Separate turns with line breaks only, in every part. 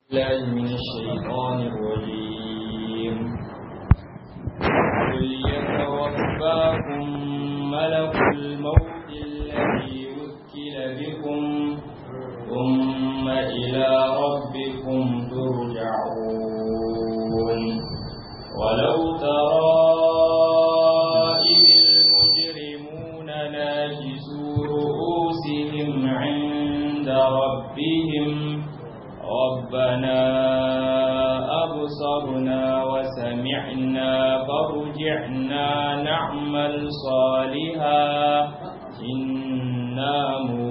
الله من الشيطان الرجيم قل يتوفاكم ملك الموت الذي وكل بكم ثم إلى ربكم ترجعون ولو ترى إذ المجرمون ناكسوا رؤوسهم عند ربهم ربنا أبصرنا وسمعنا فارجعنا نعمل صالحا إنا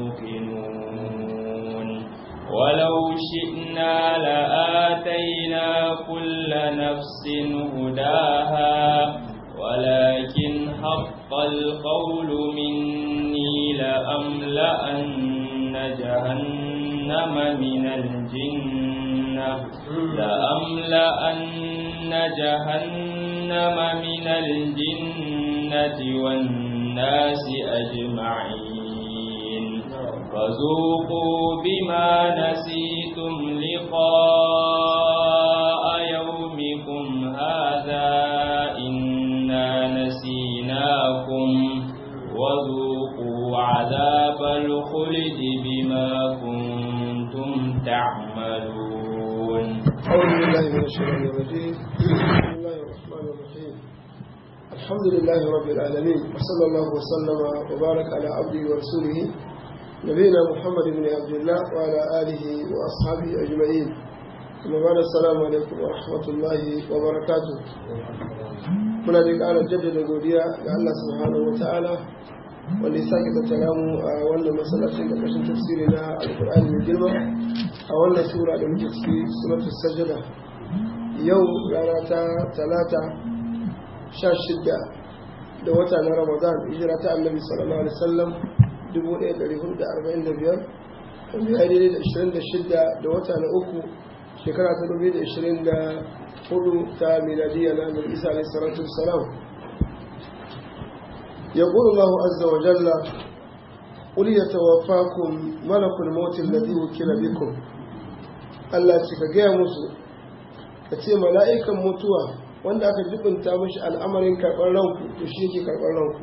موقنون ولو شئنا لآتينا كل نفس هداها ولكن حق القول مني لأملأن جهنم من الجنة لأملأن جهنم من الجنة والناس أجمعين فذوقوا بما نسيتم لقاء يومكم هذا إنا نسيناكم وذوقوا عذاب الخلد بما كنتم تعملون
أعوذ بالله من الشيطان الرجيم بسم الله الرحمن الرحيم الحمد لله رب العالمين وصلى الله وسلم وبارك على عبده ورسوله نبينا محمد بن عبد الله وعلى آله وأصحابه أجمعين ثم بعد السلام عليكم ورحمة الله وبركاته muna da ƙara jaddada godiya ga Allah subhanahu wa ta'ala wanda ya sake tattara mu a wannan masallacin da kashin tafsiri na alkur'ani mai girma a wannan sura da muke ciki suratul sajada yau rana ta talata sha shida da wata na ramadan hijira ta annabi sallallahu alaihi wasallam 1445 wanda ya daidai da 26 da wata na uku shekara ta 2024 ta miladiyya na annabi isa alaihi salatu wassalam يقول الله عز وجل قل يتوفاكم ملك الموت الذي وكل بكم Allah ce ka gaya musu ka ce mala'ikan mutuwa wanda aka jibinta mashi al'amarin karɓar ranku to shi yake karɓar ranku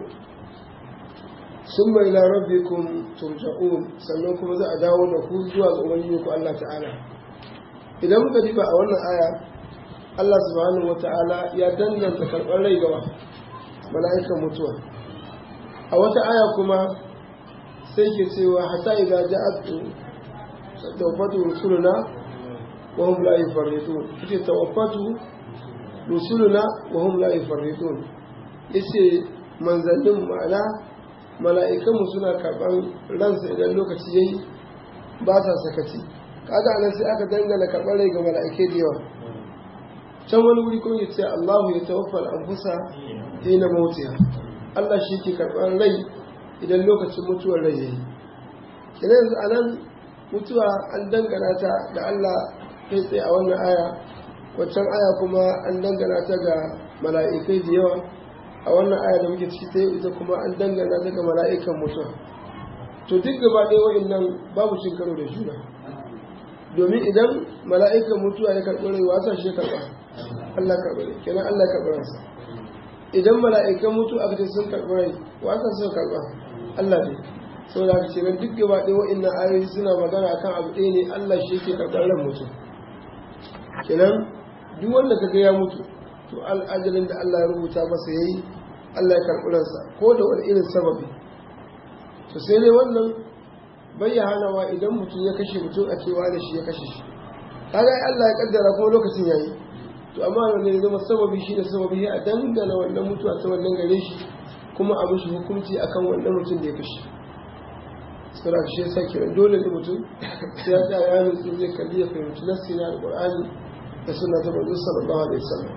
sun mai larabikun turja'un sannan kuma za a dawo da ku zuwa ga ubangiji ku Allah ta'ala idan muka diba a wannan aya Allah subhanahu wa ta'ala ya danganta karɓar rai gaba mala'ikan mutuwa a wata aya kuma sai ke cewa hata idan ja'atu tawaffatu rusuluna wa hum la yufarritun ita tawaffatu rusuluna wa hum la yufarritun yace manzannin ma'ana mala'ikanmu suna karban ransa idan lokaci yayi ba sa sakaci kaga anan sai aka dangana karban rai ga mala'ike da yawa can wani wuri kuma yace Allahu ya tawaffa al-anfusa hina mautiha Allah shi ke karɓar rai idan lokacin mutuwar rai yayi kina yanzu anan mutuwa an dangana ta da Allah kai tsaye a wannan aya waccan aya kuma an dangana ta ga mala'ikai da yawa a wannan aya da muke ciki ta yau ita kuma an dangana ta ga mala'ikan mutuwa to duk gaba ɗaya wa'annan babu cin karo da juna domin idan mala'ikan mutuwa ya karɓi rai wasa shi ya karɓa Allah karɓa rai kenan Allah karɓa ransa idan mala'ikan mutu aka ce sun karɓi rai wasan sun karɓa Allah ne sau da aka ce nan duk gaba ɗaya wa'innan ayoyi suna magana akan abu ɗaya ne Allah shi ke karɓar ran mutum kenan duk wanda ka ga ya mutu to al'ajalin da Allah ya rubuta masa yayi Allah ya karɓi ransa ko da wani irin sababi to sai dai wannan bayyanawa idan mutum ya kashe mutum a cewa da shi ya kashe shi kaga Allah ya kaddara kuma lokacin yayi to amma wanda ya zama sababi shi da sababi ya dangana wannan mutuwa ta wannan gare shi kuma a mishi hukunci akan wannan mutum da ya kashe sura shi yasa kiran dole ne mutum sai ya tsaya ya nutsu zai kalli ya fahimci nassi na alqur'ani da sunna ta manzo sallallahu alaihi wasallam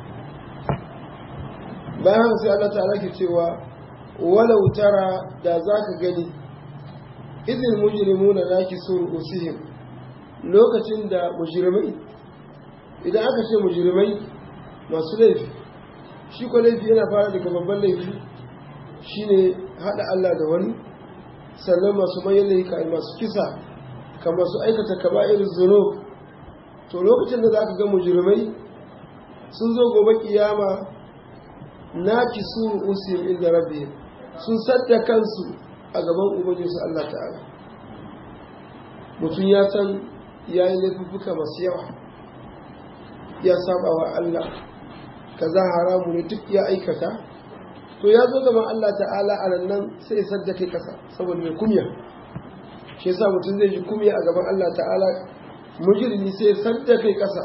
bayan haka sai Allah ta'ala ke cewa walau tara da zaka gani idil mujrimuna nakisu usihim lokacin da mujrimai idan aka ce mujrimai masu laifi shi ko laifi yana fara daga babban laifi shine hada Allah da wani sannan masu manyan laifuka masu kisa kamar su aikata kaba'ir zunub to lokacin da za ka ga mujirmai sun zo gobe kiyama na ki su usim inda rabbi sun sadda kansu a gaban ubangijinsu Allah ta'ala mutum ya san ya yi laifuffuka masu yawa ya saba wa Allah kaza haramu ne duk ya aikata to ya zo gaban Allah ta'ala a nan sai sadda kai kasa saboda mai kumya shi yasa mutum zai ji kumya a gaban Allah ta'ala mujrimi sai sadda kai kasa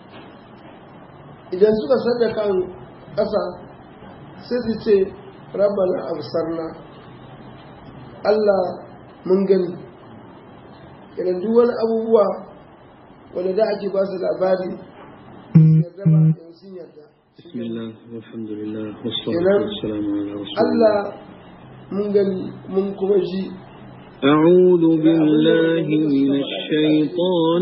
idan suka sadda kan kasa sai su ce rabbana absarna Allah mun gani idan duk wani abubuwa wanda da ake ba su labari yarda ba yanzu sun yarda
بسم الله والحمد لله والصلاة والسلام على رسول الله
Allah mun gani mun kuma ji
أعوذ بالله من الشيطان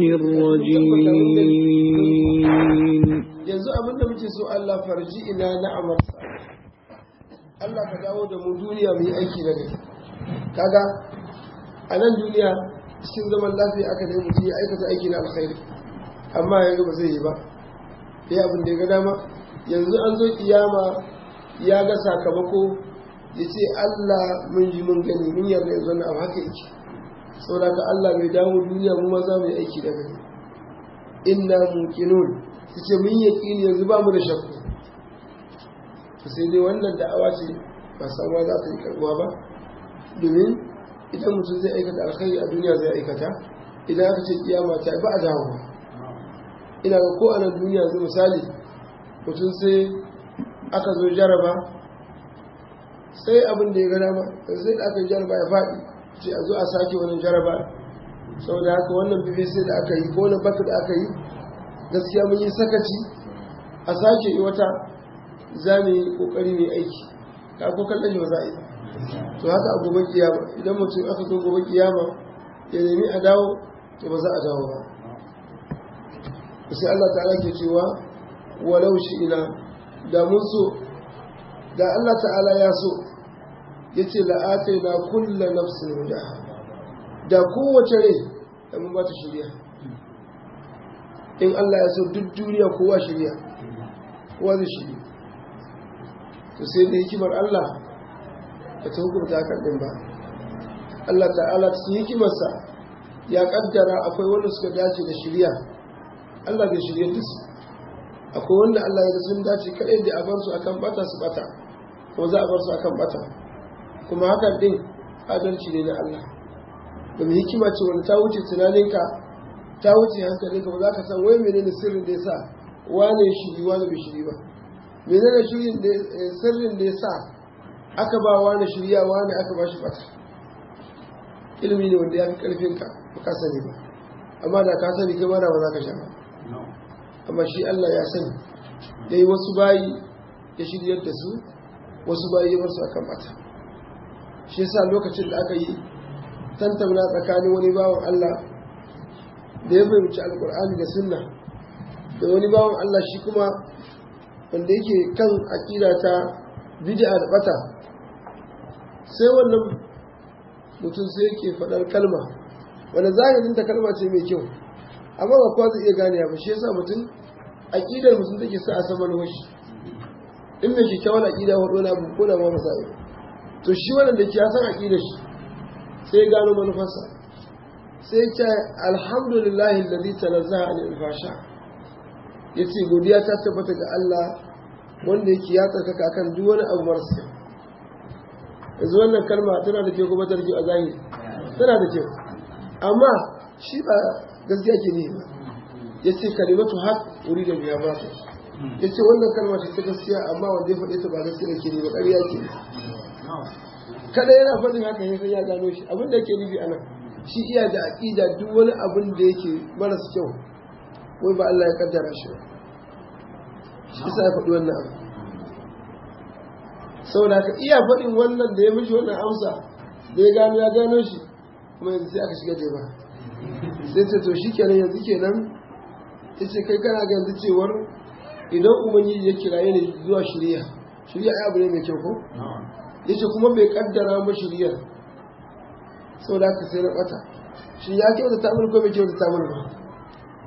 الرجيم
yanzu abin da muke so Allah farji ina na'amar Allah ka dawo da mu duniya mu yi aiki na gari kaga a nan duniya cikin zaman lafiya aka da mutum ya aikata aiki na alkhairi amma yanzu ba zai yi ba sai abin da ya ga dama yanzu an zo kiyama ya ga sakamako ya ce Allah mun ji mun gani mun yarda yanzu na abu haka yake saboda ka Allah mai dawo duniya mu ma za mu yi aiki da gari inna muqinun su ce mun yaƙini yanzu ba mu da shakku to sai dai wannan da'awa ce ba samuwa za ta yi karbuwa ba domin idan mutum zai aikata alkhairi a duniya zai aikata idan aka ce kiyama ta ba a dawo ina ga ko a nan duniya yanzu misali mutum sai aka zo jaraba sai abin da ya gana ba sai da aka yi jaraba ya faɗi ce a zo a sake wannan jaraba saboda haka wannan bbc da aka yi ko wani baka da aka yi gaskiya mun yi sakaci a sake yi wata za mu yi kokari mai aiki ka ko kallon shi ba za a yi to haka a gobe kiyama idan mutum aka zo gobe kiyama ya nemi a dawo to ba za a dawo ba sai Allah ta'ala ke cewa walau shi ina da mun so da Allah ta'ala ya so ya ce la'atai na kulla nafsin hudaha da kowace rai da mun ba ta shirya in Allah ya so duk duniya kowa shirya kowa zai shirya to sai da hikimar Allah ba ta hukunta hakan din ba Allah ta'ala cikin hikimarsa ya kaddara akwai wanda suka dace da shirya Allah bai shirya da su akwai wanda Allah ya ga sun dace kadai da a bar su akan bata su bata ko za a bar su akan bata kuma hakan din adalci ne na Allah domin hikima ce wanda ta wuce tunaninka ta wuce hankalinka ba za ka san wai menene sirrin da ya sa wane shiri wane bai shiri ba menene shirin da sirrin da ya sa aka ba wane shirya wane aka ba shi bata ilimi ne wanda ya fi karfinka ba ka sani ba amma da ka sani kai mara ba za ka sha ba amma shi Allah ya sani da yi wasu bayi ya shiryar da su wasu bayi ya bar su akan bata shi yasa lokacin da aka yi tantamna tsakanin wani bawan Allah da ya fahimci alkur'ani da sunna da wani bawan Allah shi kuma wanda yake kan aƙida ta bid'a da bata sai wannan mutum sai yake faɗar kalma wanda zahirin ta kalma ce mai kyau amma ba kowa zai iya gane ba shi yasa mutum aƙidar mutum take sa a saman washi in mai kyakkyawan aƙida hudu na abu ko da ma masai to shi wannan da ke ya san aƙidar shi sai ya gano manufarsa sai ya ce alhamdulillahi lalzi tanazzaha an alfasha ya ce godiya ta tabbata ga Allah wanda yake ya tsarkaka kan duk wani abu marasa yanzu wannan kalma tana da kyau kuma ta da kyau a zahiri tana da kyau amma shi ba gaskiya ke ne ba ya ce kalimatu haq wuri da biya ba ta ya ce wannan kalma ce ta gaskiya amma wanda ya faɗe ta ba gaskiya ke ne ba ƙarya ke ne kada yana faɗin haka ya san ya gano shi abin da yake nufi a nan shi iya da aƙida duk wani abin da yake maras kyau wai ba Allah ya kaddara shi ba shi sa ya faɗi wannan abu saboda haka iya faɗin wannan da ya mishi wannan amsa da ya gano ya gano shi kuma yanzu sai aka shiga ba sai ce to shi kenan yanzu kenan ya ce kai kana ga yanzu cewar idan ubangiji ya kiraye ne zuwa shirya shirya ai abu ne mai kyau ko ya ce kuma bai kaddara ma shiryar sau da aka sai na bata shi ya kyauta ta ko bai kyauta ta ba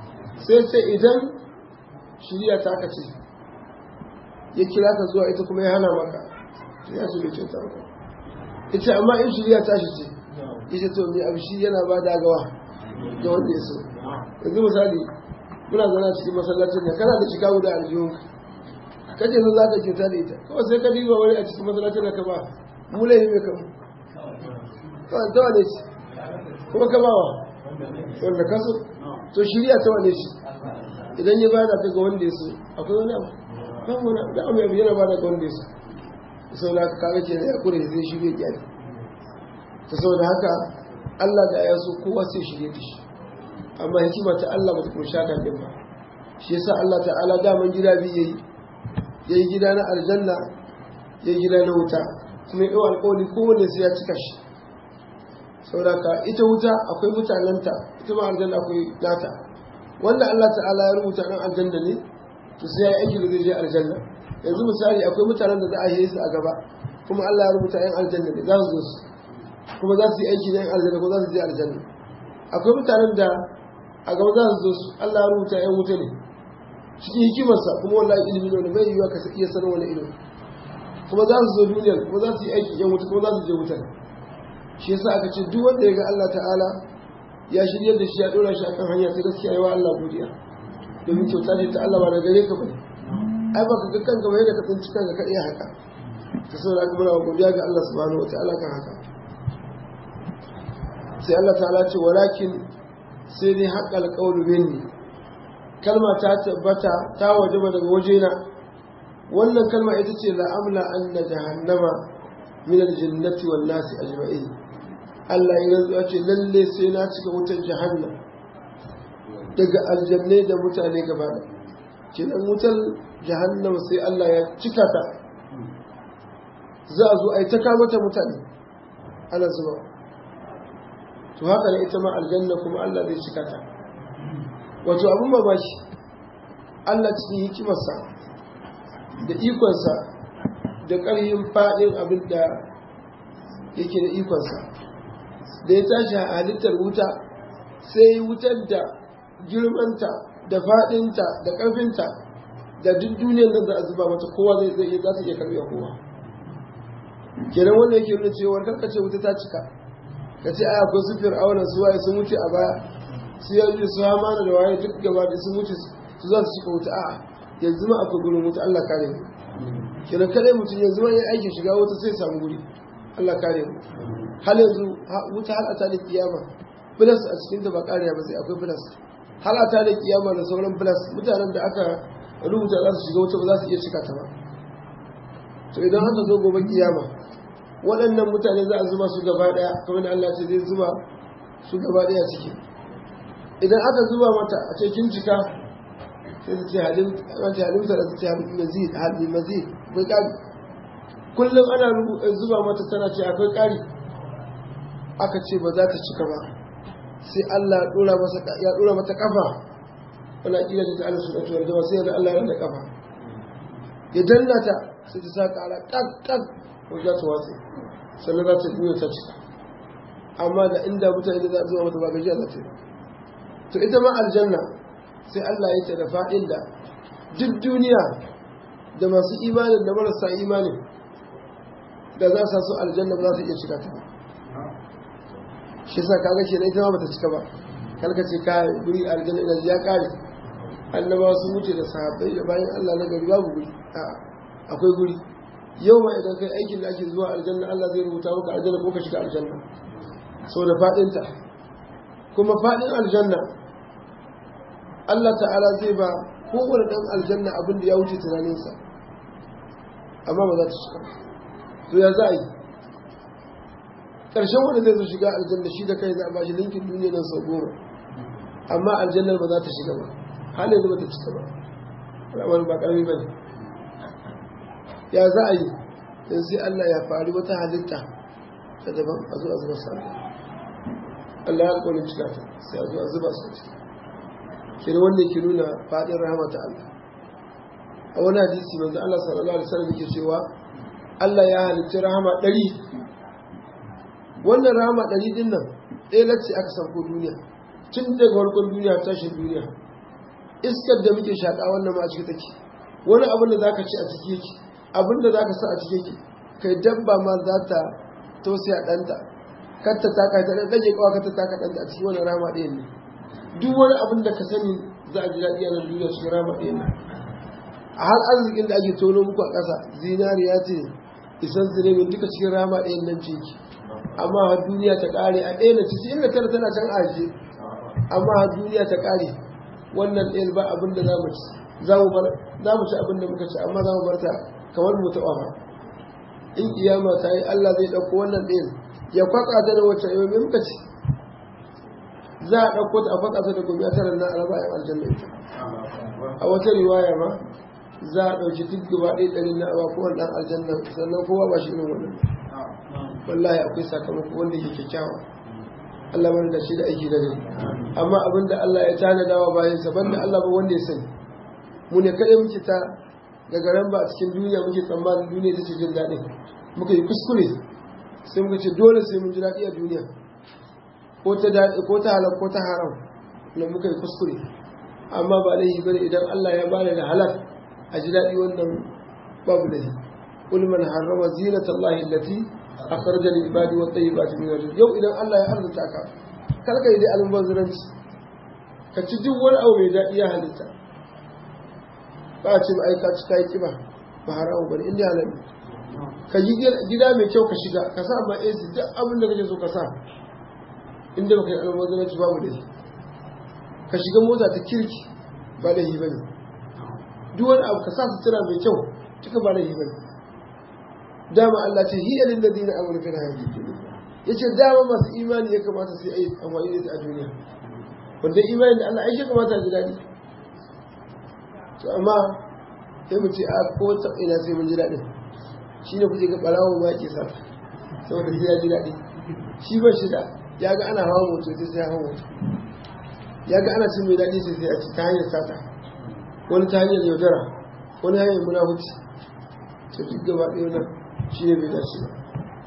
sai ce idan shirya ta ka ce ya kira ka zuwa ita kuma ya hana maka ya ce bai kyauta maka ita amma in shirya ta shi ce ita to mai abu shi yana ba da gawa ga wanda ya so yanzu misali muna zana cikin masallacin da kana da shiga guda aljihunka kaje zo za ka kyauta da ita kawai sai ka diba wani a cikin masallacin da ka ba mu laifi mai kamu kawai ta wane shi kuma ka bawa wanda ka so to shirya ta wane shi idan ya bada ta ga wanda ya so akwai wani abu babu wani da abu yana bada ga wanda ya so sau da haka kaga ke ya kure zai shirya gyari ta saboda haka Allah da ya so kowa sai shirye da shi amma hikima ta Allah ba ta kursha kan din ba shi yasa Allah ta'ala daman gida biyu yayi yayi gida na aljanna yayi gida na wuta kuma yau alƙawari kowanne sai ya cika shi saboda ka ita wuta akwai mutanenta ita ma aljanna akwai nata wanda Allah ta'ala ya rubuta dan aljanna ne to sai ya yi aiki da zai je aljanna yanzu misali akwai mutanen da za a yi su a gaba kuma Allah ya rubuta yan aljanna ne za su zo su kuma za su yi aiki da yan aljanna ko za su je aljanna akwai mutanen da a gaba za su zo su Allah ya rubuta yan wuta ne cikin hikimarsa kuma wallahi ilimi ne bai yiwuwa ka iya sanin wani ilimi kuma za su zo duniyar kuma za su yi aiki yan wuta kuma za su je wutar shi yasa aka ce duk wanda ya ga Allah ta'ala ya shirya da shi ya dora shi akan hanya ta gaskiya yawa Allah godiya domin kyauta ce ta Allah ba da gare ka bane ai ba ka ga kanka ba yadda ka tsinci kanka ka iya haka ta saboda haka muna godiya ga Allah subhanahu wataala kan haka sai Allah ta'ala ce walakin sai dai haƙƙal qawlu minni kalma ta tabbata ta wajaba daga wajena wannan kalma ita ce la amla anna jahannama min aljannati wan nasi ajma'in Allah ya rantsuwa ce lalle sai na cika wutar jahannam daga aljannai da mutane gaba da kenan wutar jahannam sai Allah ya cika ta za a zo a yi ta kamata mutane ana zuba to haka ne ita ma aljanna kuma Allah zai cika ta wato abin mamaki Allah cikin hikimarsa da ikonsa da ƙarfin faɗin abin da yake da ikonsa da ya tashi halittar wuta sai wutar da girmanta da faɗinta da ƙarfinta da duk duniyar nan za a zuba mata kowa zai zai iya za su iya karɓe kowa kenan wanda yake nuna cewa karka ce wuta ta cika ka ce ai akwai su fir'auna su waye sun wuce a baya su yanzu su hamana da waye duk gaba da sun wuce su za su cika wuta a'a yanzu ma akwai gurin wuta Allah kare mu kenan kadai mutum yanzu ma ya aikin shiga wuta sai samu guri Allah kare mu hal yanzu wuta hal ata da kiyama plus a cikin ta ba kariya ba sai akwai plus hal ata da kiyama da sauran plus mutanen da aka rubuta za su shiga wuta ba za su iya cika ta ba to idan haka zo gobe kiyama waɗannan mutane za a zuba su gaba ɗaya kamar da Allah ce zai zuba su gaba ɗaya ciki idan aka zuba mata a cikin cika sai su ce halin ta halimta da su ce halin mazid halin mazid bai ƙari kullum ana zuba mata tana ce akwai ƙari aka ce ba za ta cika ba sai Allah ya ɗora mata ƙafa wala ƙila ta ta'ala su ɗauki warjama sai da Allah ya rada ƙafa ya danna ta sai ta sa ƙara ƙaƙƙaƙ ko za ta watsi sannan za ta duniya ta cika amma da inda mutane da za a zuwa mata ba gajiya za ta yi to ita ma aljanna sai Allah ya ta da faɗin da duk duniya da masu imanin da marasa imanin da za su aljanna ba za su iya cika ta ba shi sa kaga ke ita ma bata cika ba kalka ce ka guri aljanna ina ya kare annabawa sun wuce da sahabbai da bayan Allah na gari babu guri akwai guri yau ma idan kai aikin da ake zuwa aljanna Allah zai rubuta maka aljanna ko ka shiga aljanna saboda fadinta kuma fadin aljanna Allah ta'ala zai ba kowane dan aljanna abin da ya wuce tunaninsa amma ba za ta shiga to ya za a yi ƙarshen wanda zai zo shiga aljanna shi da kai za a ba shi linkin duniya nan sau goma amma aljannar ba za ta shiga ba har yanzu ba ta cika ba ramar ba ƙarfi ba ne ya za a yi in sai Allah ya faru wata halitta ta daban a zo a zuba sa Allah ya alƙawarin cika ta sai a zo a zuba su ciki kira wanda ke nuna faɗin rahama ta Allah a wani hadisi manzo Allah sallallahu alaihi wasallam yake cewa Allah ya halitta rahama ɗari wannan rahama ɗari ɗin nan ɗaya lacce aka sauko duniya tun daga farkon duniya tashin duniya iskar da muke shaƙa wannan ma a ciki take wani abin da zaka ci a ciki yake abin da zaka sa a ciki yake kai dabba ma za ta tausaya ɗanta kar ta taka ta ɗan ɗage kawa kar ta taka ɗanta a cikin wani rama ɗayan ne duk wani abin da ka sani za a ji daɗi a nan duniya cikin rama ɗayan ne a har arzikin da ake tono muku a ƙasa zinariya ce isan zirebin duka cikin rama ɗayan nan ce ki amma har duniya ta ƙare a ɗaya na cikin inda tara tana can ajiye amma har duniya ta ƙare wannan ɗayan ba abin da za mu ci za mu ci abin da muka ci amma za mu bar ta kamar mu taɓa ba in kiyama ta yi Allah zai ɗauko wannan ɗayan ya kwatsa ta da wacce yau mai muka ci za a ɗauko ta a kwatsa ta da gobe tara na araba yan aljanna ita a wata riwaya ma za a ɗauki duk gaba ɗaya ɗari na awa kowane ɗan aljanna sannan kowa ba shi irin wannan wallahi akwai sakamako wanda ke kyakkyawa Allah mana da shi da aiki da gari amma abinda Allah ya tanada wa bayan sa banda Allah ba wanda ya sani mu ne kaɗai muke ta daga ran ba a cikin duniya muke tsammanin duniya ta ce jin daɗin muka yi kuskure sai muka ce dole sai mun ji daɗi a duniya ko ta daɗi ko ta halal ko ta haram na muka yi kuskure amma ba laifi bane idan Allah ya bada da halal a ji daɗi wannan babu laifi قل من حرم زينة الله التي أخرج للعباد والطيبات من الرزق yau idan Allah ya arzuta ka kar ka yi da almubazzaranci ka ci duk wani abu mai daɗi ya halitta ba a ce ba aika ci kayi kiba ba haramu bane inda halal ka yi gida mai kyau ka shiga ka sa ma AC duk abin da kake so ka sa inda baka yi almubazzaranci babu da ka shiga mota ta kirki ba da yi bane duk wani abu ka sa sutura mai kyau duka ba da yi bane dama Allah ce hiya lil ladina amanu fil hayati dunya yace dama masu imani ya kamata su yi amfani da ita a duniya wanda imani da Allah ai shi kamata ji dadi to amma sai mu ce a ko ta ina sai mun ji dadin shine kuje ga barawo ma ke sa saboda sai ya ji dadi shi ba shi da ya ga ana hawa moto sai sai hawa moto ya ga ana cin mai dadi sai sai a ci ta hanyar sata wani ta hanyar yaudara wani hanyar munafuci to duk gaba ɗaya nan shi ne bai dace ba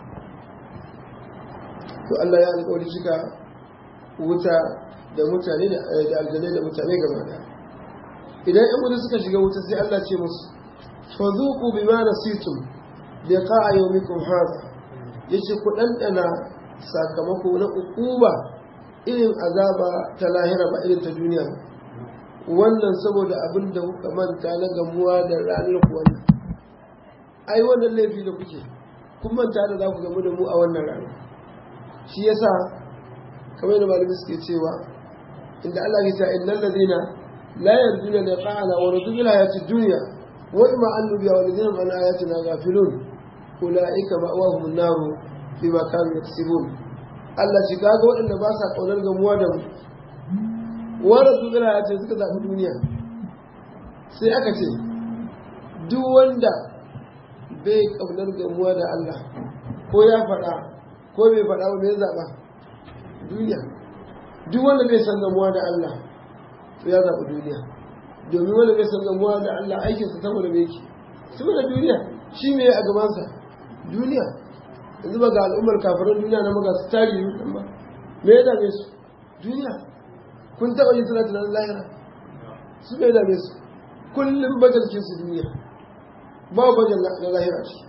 to Allah ya alƙawari cika wuta da mutane da aljanai da mutane gaba da idan yan wuta suka shiga wuta sai Allah ce musu fa zuqu bima nasitum liqa'a yawmikum hadha yace ku dandana sakamako na ukuba irin azaba ta lahira ba irin ta duniya wannan saboda abin da kuka manta na gamuwa da ranar ku wannan ai wannan laifi da kuke kun manta da za ku gamu da mu a wannan rana shi yasa kamar da malami suke cewa inda Allah ya ce innal ladina la yarjuna liqa'ana wa radu bil hayati dunya wa imma an nubiya wa ladina an ayatina ghafilun ulaika ma'wahum an-nar bima kanu yaksibun Allah shi kaga waɗanda ba sa kaunar gamuwa da mu wa radu bil hayati suka zaɓi duniya sai aka ce duk wanda bai kaunar gamuwa da Allah ko ya faɗa ko bai faɗa ba bai zaɓa duniya duk wanda bai san gamuwa da Allah to ya zaɓi duniya domin wanda bai san gamuwa da Allah aikinsa saboda bai yake saboda duniya shi me a gabansa duniya yanzu ba ga al'ummar kafirin duniya na maga su tari yi ba me ya dame su duniya kun taɓa yin suna tunanin lahira su me ya dame su kullum bajalcin su duniya ba bajal na lahira ce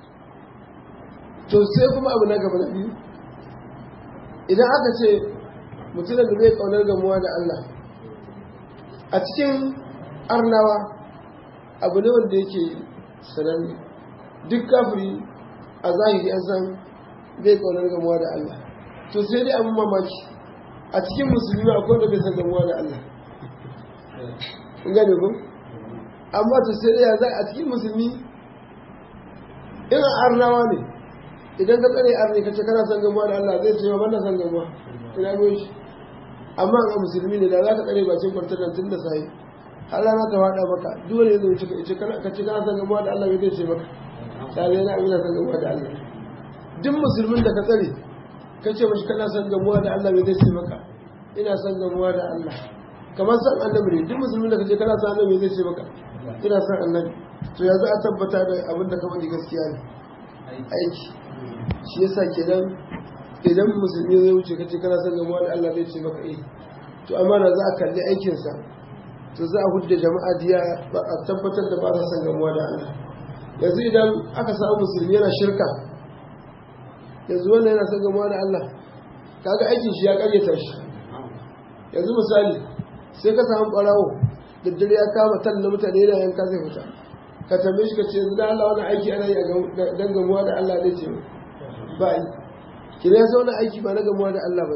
to sai kuma abu na gaba na biyu idan aka ce mutumin da bai kaunar gamuwa da Allah a cikin arnawa abu ne wanda yake sananne duk kafiri a zahiri an san bai kaunar gamuwa da Allah to sai dai abin mamaki a cikin musulmi akwai wanda bai san gamuwa da Allah kun gane ku amma to sai dai ya za a cikin musulmi in arnawa ne idan ka tsare arni ka ce kana son gamuwa da Allah zai ce ma banda son gamuwa ina goyi shi amma ga musulmi ne da za ka tsare bacin kwartar tun da sai har rana ta faɗa maka dole ne zai ce ka ce kana son gamuwa da Allah zai ce maka sai yana abin son gamuwa da Allah duk musulmin da ka tsare ka ce mashi kana son gamuwa da Allah zai ce maka ina son gamuwa da Allah kamar san annabi ne duk musulmin da ka ce kana son annabi zai ce maka ina son annabi to yanzu a tabbata da abin da ka faɗi gaskiya ne aiki shi yasa kenan idan musulmi zai wuce kace kana son gamuwa da Allah zai ce maka eh to amma da za a kalli aikinsa to za a hudda jama'a diya a tabbatar da ba sa san gamuwa da Allah yanzu idan aka samu musulmi yana shirka yanzu wannan yana san gamuwa da Allah kaga aikin shi ya karyata shi yanzu misali sai ka samu barawo da dare ya kama talla mutane yana yanka zai fita ka tambaye shi ka ce yanzu da Allah wani aiki ana yi dan gamuwa da Allah ne ce ba yi kina yasa wani aiki ba na gamuwa da Allah ba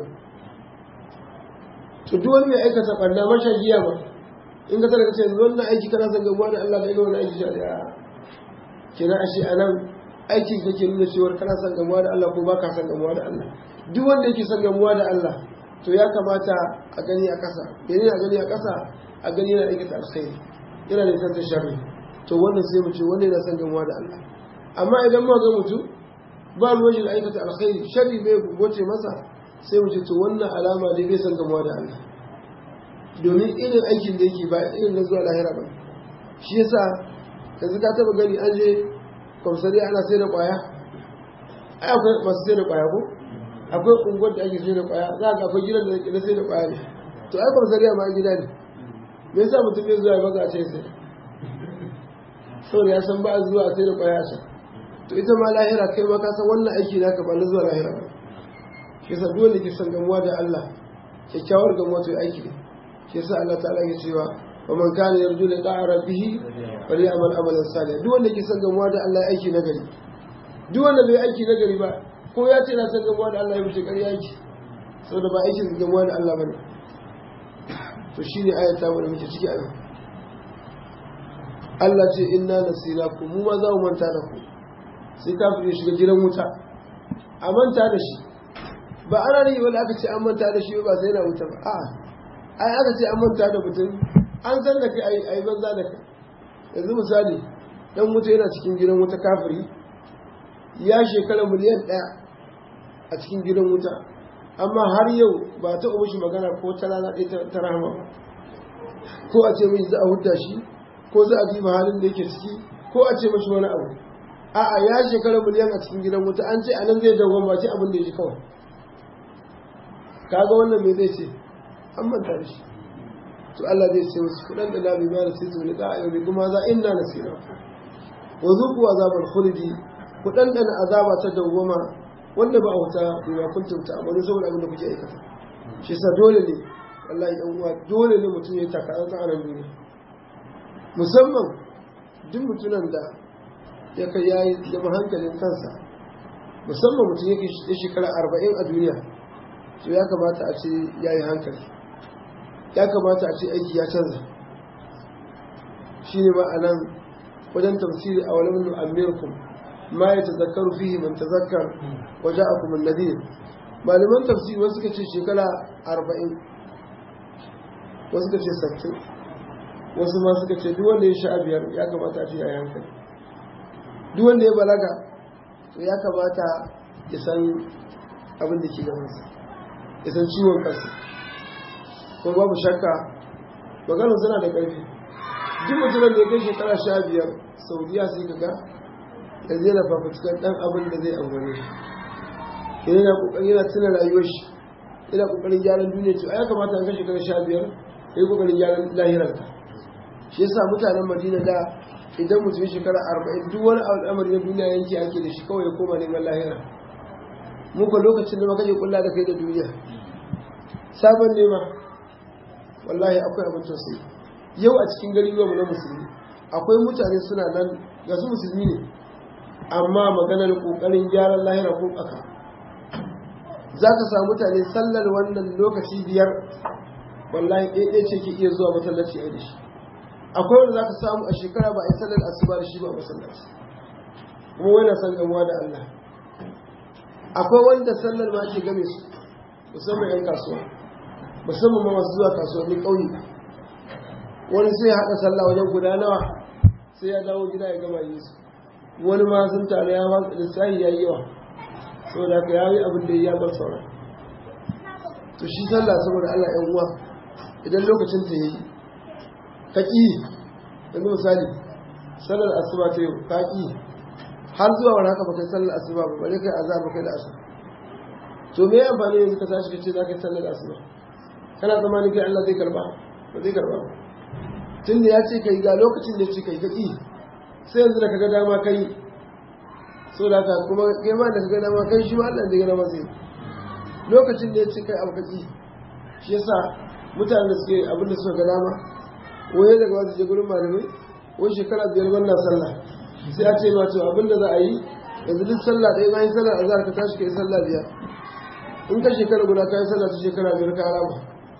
to duk wani mai aikata ɓanna mashagiya ba in ka tara ce yanzu wannan aiki kana son gamuwa da Allah da ina wani aiki shari'a kina ashe a nan aikin kake nuna cewar kana son gamuwa da Allah ko ba ka son gamuwa da Allah duk wanda yake son gamuwa da Allah to ya kamata a gani a ƙasa menene a gani a ƙasa a gani yana aikata alkhairi yana da tanta sharri to wannan sai mu ce wannan yana son gamuwa da Allah amma idan ma ga mutum ba ruwan shi da aikata alkhairi sharri bai goce masa sai mu ce to wannan alama dai bai san gamuwa da Allah domin irin aikin da yake ba irin na zuwa lahira ba shi yasa yanzu ka taba gani an je kwamsari ana sai da kwaya ai akwai masu sai da kwaya ko akwai unguwar da ake sai da kwaya za ka akwai gidan da na sai da kwaya ne to ai kwamsari ma gida ne me yasa mutum ya zuwa ya baza a ce sai saboda ya san ba zuwa sai da kwaya a can to ita ma lahira kai ma ka san wannan aiki naka ba na zuwa lahira ba shi yasa dole ke san gamuwa da Allah kyakkyawar gamuwa to aiki ne shi yasa Allah ta'ala ya cewa wa man kana yarju liqa'a rabbih falyamal amalan salih duk wanda ke san gamuwa da Allah aiki na gari duk wanda bai aiki na gari ba ko ya ce na san gamuwa da Allah ya wuce ƙarya aiki saboda ba aikin gamuwa da Allah bane to shine ayata mu da muke ciki a yau Allah ce inna nasirakum mu ma za mu manta da ku sai kafin ya shiga gidan wuta a manta da shi ba ana ne wani aka ce an manta da shi ba sai yana wuta ba a'a ai aka ce an manta da mutum an san da kai ai banza da kai yanzu misali dan wuta yana cikin gidan wuta kafiri ya shekara miliyan ɗaya a cikin gidan wuta amma har yau ba ta umu shi magana ko ta rana ɗaya ta rahama ba ko a ce mai za a hudda shi ko za a diba halin da yake ciki ko a ce mashi wani abu a'a ya shekara miliyan a cikin gidan wuta an ce anan zai dawo ba ce abin da ya ji kawai kaga wannan me zai ce an manta da shi to Allah zai ce musu kudan da labi ma da sai ne da ayyubi kuma za inna nasira wa zuqu azabal khuldi kudan da azaba ta dawwama wanda ba auta bima kuntum ta'malu saboda abin da kuke aikata shi sa dole ne wallahi dan uwa dole ne mutum ya taka an a duniya musamman duk mutunan da ya kai yayi zama hankalin kansa musamman mutum yake shekara arba'in a duniya to ya kamata a ce ya yi hankali ya kamata a ce aiki ya canza shi ne ma'anan wajen tafsiri a wani minu amirkum ma ya tazakkaru fihi man tazakkar waje a kuma nadir malaman tafsiri wasu suka ce shekara arba'in wasu suka ce sattin wasu ma suka ce duk wanda ya sha biyar ya kamata a ce ya yi hankali duk wanda ya balaga to ya kamata ya san abin da ke gabansa ya san ciwon kansa ko babu shakka maganar suna da ƙarfi duk mutumin da ya kai shekara sha biyar saudiya sai ka ga yanzu yana fafutukar ɗan abin da zai amfane shi yana ƙoƙari yana tuna rayuwar shi yana ƙoƙarin gyaran duniya ce a ya kamata an kai shekara sha biyar ya yi ƙoƙarin gyaran lahirarka shi yasa mutanen madina da idan mutum shekara arba'in duk wani al'amari na duniya yanki ake da shi kawai ya koma neman lahira muka lokacin da maka je kulla da kai da duniya sabon nema wallahi akwai abin tausayi yau a cikin gari mu na musulmi akwai mutane suna nan ga su musulmi ne amma maganar kokarin gyaran lahira ko aka za ka samu mutane sallar wannan lokaci biyar wallahi ɗaya ce ke iya zuwa masallaci a da shi akwai wanda za ka samu a shekara ba a yi sallar asuba da shi ba a masallaci kuma wani san gamuwa da Allah akwai wanda sallar ma ke game su musamman 'yan kasuwa musamman ma masu zuwa kasuwannin ƙauye wani sai ya haɗa sallah wajen guda nawa sai ya dawo gida ya gama yi su wani ma sun tare ya watsa lissahi ya yi yawa saboda haka ya yi abin da ya bar sauran to shi sallah saboda Allah 'yan uwa idan lokacin ta yi ka ƙi yanzu misali sallar asuba ta yau ka ƙi har zuwa wani haka baka sallar asuba ba bare kai azhar baka da asuba to me amfani yanzu ka tashi kace za ka sallar asuba kana tsammani kai Allah zai karba ba zai karba ba tun da ya ce kai ga lokacin da ya ce kai ka ƙi sai yanzu da ka ga dama kai so da ka kuma girma da ka ga dama kai shi ma Allah da ya dama zai lokacin da ya ce kai abu ka ƙi shi yasa mutane da suke abin da suka ga dama waye daga wasu je gurin malamai wai shekara biyar wannan sallah sai a ce ma to abin da za a yi yanzu duk sallah ɗaya bayan sallah azhar ka tashi ka yi sallah biyar in ka shekara guda ka yi sallah ta shekara biyar ka rama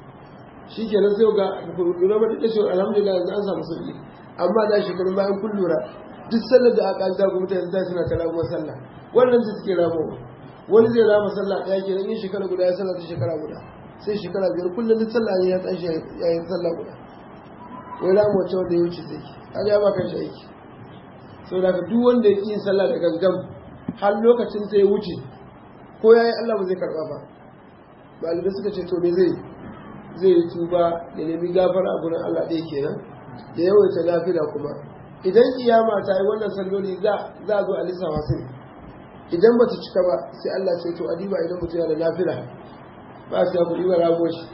shi ke nan sai ga lura ba da cewa alhamdulillah yanzu an samu sauki amma da shekarun bayan kun lura duk sallar da aka alta kuma mutane da suna ta ramuwar sallah wannan su suke ramuwa wani zai rama sallah ɗaya ke nan yin shekara guda ya sallah ta shekara guda sai shekara biyar kullum duk sallah ne ya tashi ya yi sallah guda wai ramu wacce wanda ya wuce zai kaga ya ba kan shi aiki saboda ka duk wanda ya ƙi yin sallah da gangan har lokacin ta ya wuce ko ya yi Allah ba zai karɓa ba malamai suka ce to me zai zai yi tuba ya nemi gafara a gurin Allah ɗaya kenan da yawaita lafiya kuma idan kiyama ta yi wannan salloli za a zo a lissafa su idan ba ta cika ba sai Allah ce to adiba idan mutum yana da lafiya ba su ya kuɗi ba ramo shi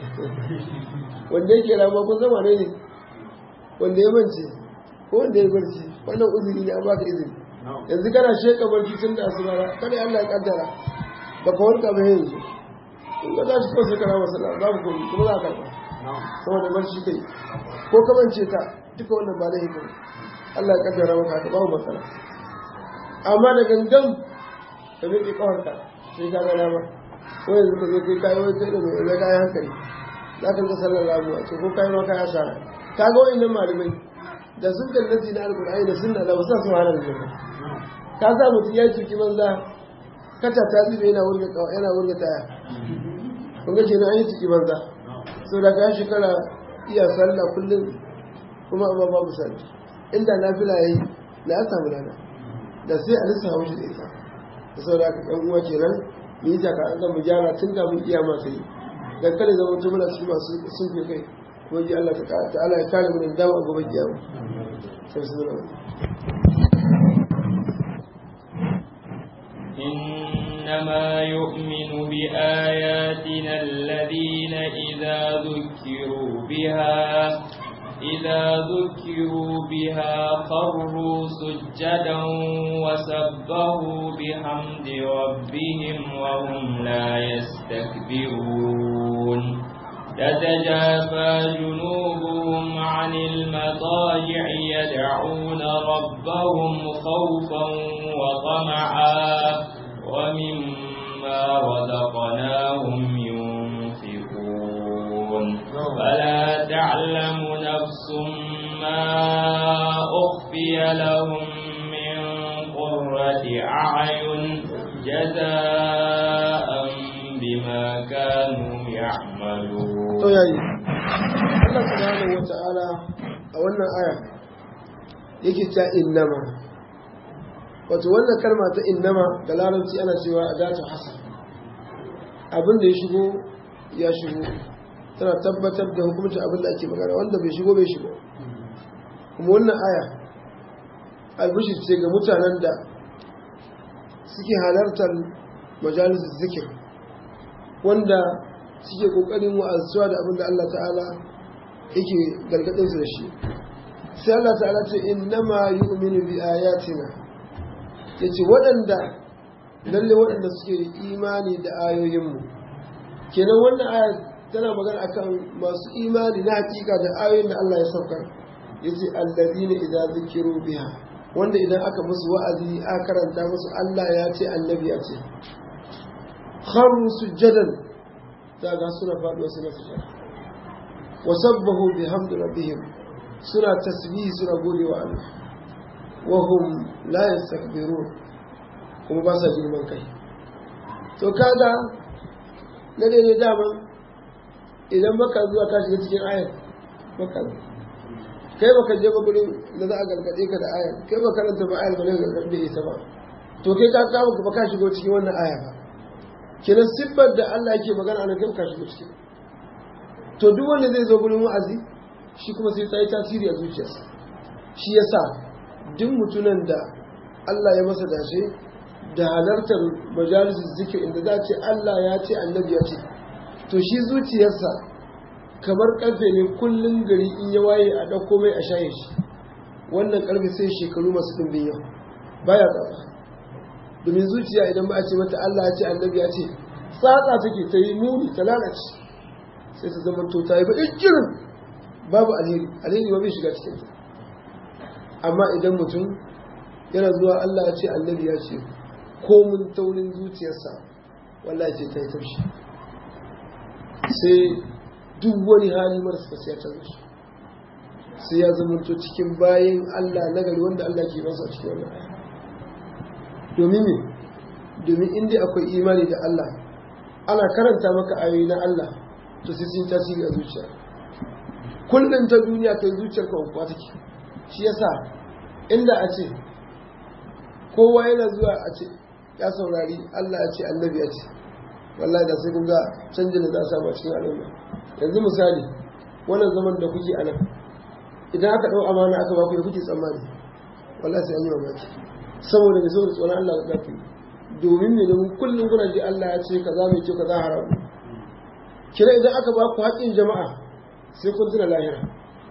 wanda yake ramo kun zama ne ne wanda ya mance ko wanda ya barci wannan uzuri ne an baka izini yanzu kana sheka barci tun da asuba kada Allah ya kaddara ba ka warka ba yanzu in ga tashi kawai sai kana masala babu komai kuma za ka karba saboda barci kai ko ka mance ta duka wannan ba laifi ba Allah ya kaddara maka haka babu matsala amma da gangan ka miƙe kawarka sai ka ga dama ko yanzu ka zo kai kayi wai kai da mai wani kayan hankali za ka ga sallar ramuwa to ko kayi ma kaya shara ka ga wa'annan malamai da sun kallaci na alkur'ani da sunna da wasu su hana da jama'a ka sa mutum ya cuki banza kata ta zube yana wurga yana wurga taya kun ga kenan an yi ciki banza so da ka shekara iya sallah kullum kuma amma babu sallah inda nafila yayi da ya samu lada da sai a lissa haushi da ita da sau da aka ɗan uwa kenan mu yi jaka an mu gyara tun kafin iya masu yi dan kada zama mutum muna cikin masu sun fi kai kuma ji Allah ta'ala ya kare mu da dawo a gobe kiyama sai su zama
إنما يؤمن بآياتنا الذين إذا ذكروا بها إذا ذكروا بها خروا سجدا وسبهوا بحمد ربهم وهم لا يستكبرون تتجافى جنوبهم عن المضاجع يدعون ربهم خوفا وطمعا ومما رزقناهم ينفقون فلا تعلم نفس ما أخفي لهم من قرة أعين جزاء بما كانوا يعملون
to yayi Allah subhanahu wata'ala a wannan aya yake ta innama wato wannan kalma ta innama da larabci ana cewa adatu hasan abin da ya shigo ya shigo tana tabbatar da hukumcin abin da ake magana wanda bai shigo bai shigo kuma wannan aya albishir ce ga mutanen da suke halartar majalisar zikir wanda suke kokarin wa'azuwa da abin da Allah ta'ala yake gargadin su da shi sai Allah ta'ala ce innama yu'minu bi ayatina yace waɗanda lalle waɗanda suke da imani da ayoyinmu kenan wannan aya tana magana akan masu imani na hakika da ayoyin da Allah ya saukar yace alladina idza zikiru biha wanda idan aka musu wa'azi aka karanta musu Allah ya ce annabi ya ce kharu sujjadan daga suna faɗuwa suna sujjada wa sabbahu bihamdi rabbihim suna tasbihi suna gode wa Allah wa hum la yastakbirun kuma ba sa girman kai to kaga na daidai dama idan baka zuwa ka shiga cikin ayar baka kai baka je ba gurin da za a gargaɗe ka da ayar kai ba karanta ba ayar ba ne gargaɗe ita ba to kai ka kama ba ka shigo cikin wannan aya ba kenan siffar da Allah yake magana ana kai ka shigo ciki to duk wanda zai zo gurin wa'azi shi kuma sai ta yi tasiri a zuciyarsa shi yasa duk mutunan da Allah ya masa dashe da halartar majalisar zikir inda za ce Allah ya ce annabi ya ce to shi zuciyarsa kamar karfe ne kullum gari in ya waye a ɗauko mai a shaye shi wannan karfe sai shekaru masu ɗumbin yau baya tsatsa domin zuciya idan ba a ce mata Allah ya ce annabi ya ce tsatsa take ta yi muni ta lalace sai ta zama to ta yi baɗin jirin babu alheri alheri ba bai shiga cikin ta amma idan mutum yana zuwa Allah ya ce annabi ya ce komun taurin zuciyarsa wallahi ce ta yi taushi sai duk wani hali marasa sai ya canza shi sai ya zama to cikin bayan Allah nagari wanda Allah ke masa a cikin wannan aya domin me domin inda akwai imani da Allah ana karanta maka ayoyi na Allah to sai sun tasiri a zuciya kullum ta duniya kai zuciyar ka kuwa take shi yasa inda a ce kowa yana zuwa a ce ya saurari Allah ya ce annabi ya ce wallahi da sai kun ga canjin da za a samu a cikin al'umma yanzu misali wannan zaman da kuke a nan idan aka ɗau amana aka ba ku ya kuke tsammani wallahi sai an yi mamaki saboda mai saboda tsoron Allah ga ku domin me domin kullum kuna ji Allah ya ce kaza mai kyau kaza haramu kira idan aka ba ku haƙƙin jama'a sai kun tuna lahira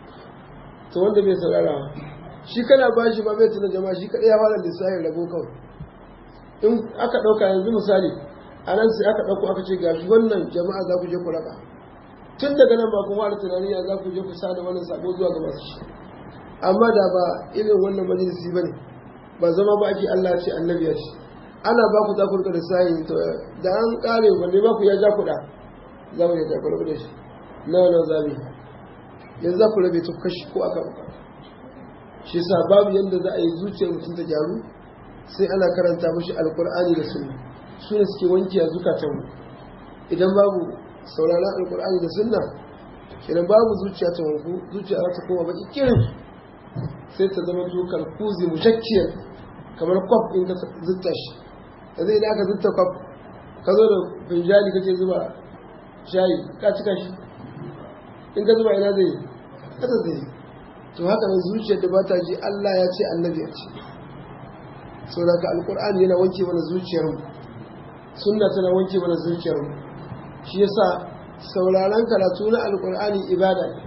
to wanda bai saurara shi kana ba shi ba bai tuna jama'a shi kaɗai ya fara lissafin rabo kawai in aka ɗauka yanzu misali a nan sai aka ɗauko aka ce ga wannan jama'a za ku je ku raba tun daga nan ba kuma da tunani ya za ku je ku sa da wannan sabo zuwa ga masu shi amma da ba irin wannan majalisi ba ne ba zama ba ake Allah ce annabi ya ce ana ba ku za ku rika da sayin to da an kare wanda ba ku ya ja kuɗa za mu ya ku rabu da shi nawa nawa zabi yanzu za ku rabe ta kashi ko aka uka shi sa babu yadda za a yi zuciyar mutum ta gyaru sai ana karanta mashi alkur'ani da sunna su ne suke wanke a zukatanmu idan babu sauraron alkur'ani da sunna idan babu zuciya ta wanku zuciya za ta koma baki kirin sai ta zama tukar kuzi mushakkiyar kamar kwaf in ka zutta shi da zai da aka zutta kwaf ka zo da finjali kake zuba shayi ka cika shi in ka zuba ina zai kasa zai to haka nan zuciyar da ba ta ji Allah ya ce annabi ya ce saboda ka alkur'ani yana wanke mana zuciyarmu sunna tana wanke mana zuciyarmu shi yasa sauraron karatu na alkur'ani ibada ne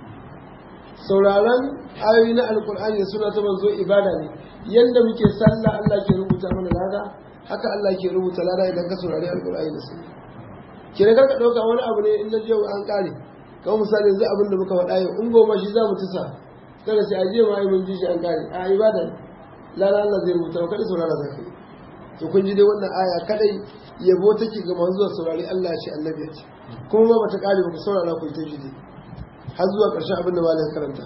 sauraron ayoyi na alkur'ani da suna ta manzo ibada ne yadda muke sallah Allah ke rubuta mana lada haka Allah ke rubuta lada idan ka saurari alkur'ani da sunna kire ka dauka wani abu ne in na je an kare kamar misali yanzu abin da muka faɗa yau in goma shi za mu tusa kada sai aje ma ai mun ji shi an kare a ibada ne lada Allah zai rubuta kada saurara zaka yi to kun ji dai wannan aya kadai yabo take ga masu zuwa saurari Allah ce annabi ce kuma ba bata kare ba ku saurara ku ta jide har zuwa ƙarshen abin da malam karanta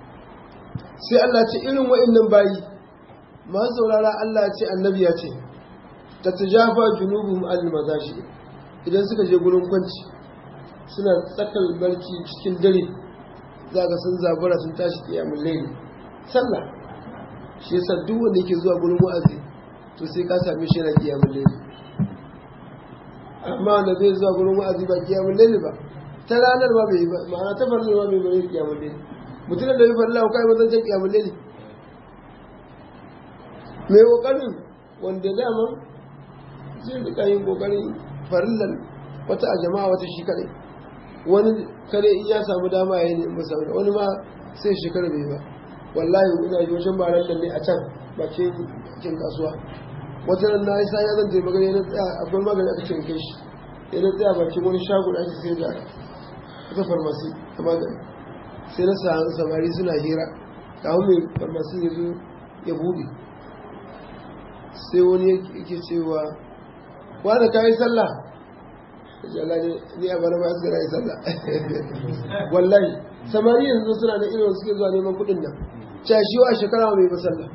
sai Allah ce irin wa'annan bayi masu saurara Allah ce annabi ya ce ta tajafa junubuhum al mazashi idan suka je gurin kwanci suna tsakal barci cikin dare za ga sun zabura sun tashi kiyamul layli sallah shi yasa duk wanda yake zuwa gurin wa'azi to sai ka same shi yana kiyamul layli amma wanda zai zuwa gurin wa'azi ba kiyamul layli ba ta ranar ma bai ba ma'ana ta farilla ma bai bari kiyamul layli mutum da bai farilla ko kai bazan kiyamul layli mai kokarin wanda dama zai rika yin kokarin farillan wata a jama'a wata shi kadai wani kare in ya samu dama ya yi musamman wani ma sai shekara bai ba wallahi ina yi wajen ba nan ne a can bakin kasuwa wata nan na yi sa ya zan je magani na tsaya akwai magani aka cin kai shi ya na tsaya bakin wani shago da ake sai da wata farmasi ta magani sai na sa samari suna hira kawo mai farmasi ya zo ya buɗe sai wani yake cewa wanda ka yi sallah Allah ne ni a bana ba su yi sallah wallahi samari yanzu suna da irin suke zuwa neman kuɗin nan cashiwa a shekara mai ba sallah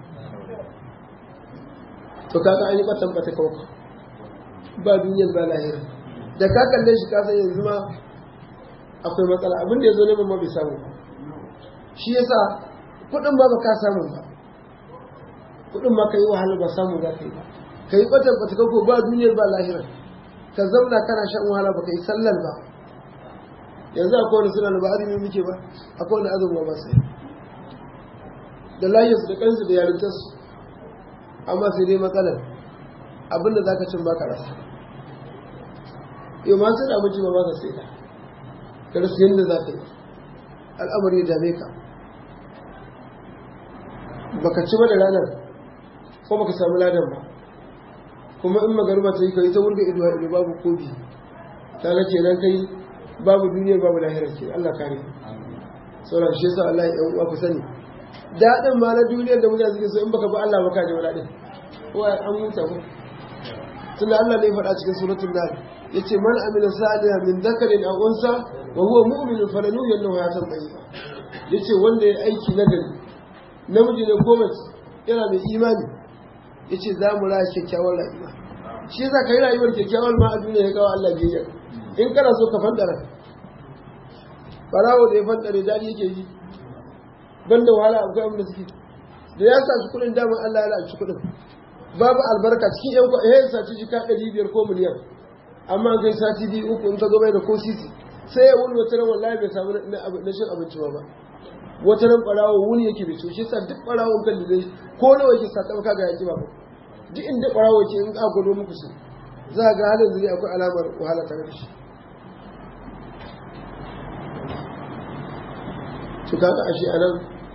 to kaga an yi kwatan bata kauka ba duniyar ba lahira da ka kalle shi kasan yanzu ma akwai matsala abin da ya zo neman ma bai samu shi yasa kuɗin ba ba ka samu ba kuɗin ma ka yi wahala ba samu za ka yi ba ka yi kwatan bata kauka ba duniyar ba lahira ka zauna kana shan wahala ba ka yi sallar ba yanzu akwai wani suna da ba azumi muke ba akwai wani azumi ba sai da layinsu da kansu da yarintarsu amma sai dai matsalar abinda za ka cin baka rasa yau ma sai da abinci ba ba ka sai da ka rasa yadda za ka yi al'amari ya dame ka baka ci ba da ranar ko baka samu ladan ba kuma in magarba ta yi ka yi ta wurga ido ido babu kobi ta ga kenan kai babu duniyar babu lahirar ke Allah kare sauran shi yasa Allah ya yan uwa ku sani daɗin ma na duniyar da mutane suke so in baka bi Allah baka ji daɗin ko an huta ko tunda Allah ne ya faɗa cikin suratul nahl yace man amila salihan min dhakarin aw unsa wa huwa mu'minun falanuhyiyannahu hayatan tayyiba yace wanda ya aiki nagari namiji ne ko mace yana mai imani yace za mu raya kyakkyawar rayuwa shi yasa kai rayuwar kyakkyawar ma a duniya ya kawo Allah biyayya in kana so ka fandara barawo da ya fandare dadi yake yi banda wahala akwai abin da suke da ya sa shi kuɗin damar Allah ya la'anci kuɗin babu albarka cikin yan kwa eh saci jika ɗari biyar ko miliyan amma kai sati biyu uku in ka zo bai da ko sisi sai ya wuni wata ran wallahi bai samu na cin abinci ba ba wata ran ɓarawo wuni yake bai so shi sa duk ɓarawo kan da zai ko nawa yake sa ɗauka ga yaki ba duk inda ɓarawo yake in ka gwado muku su za ga halin zuri akwai alamar wahala tare da shi to kaga ashe anan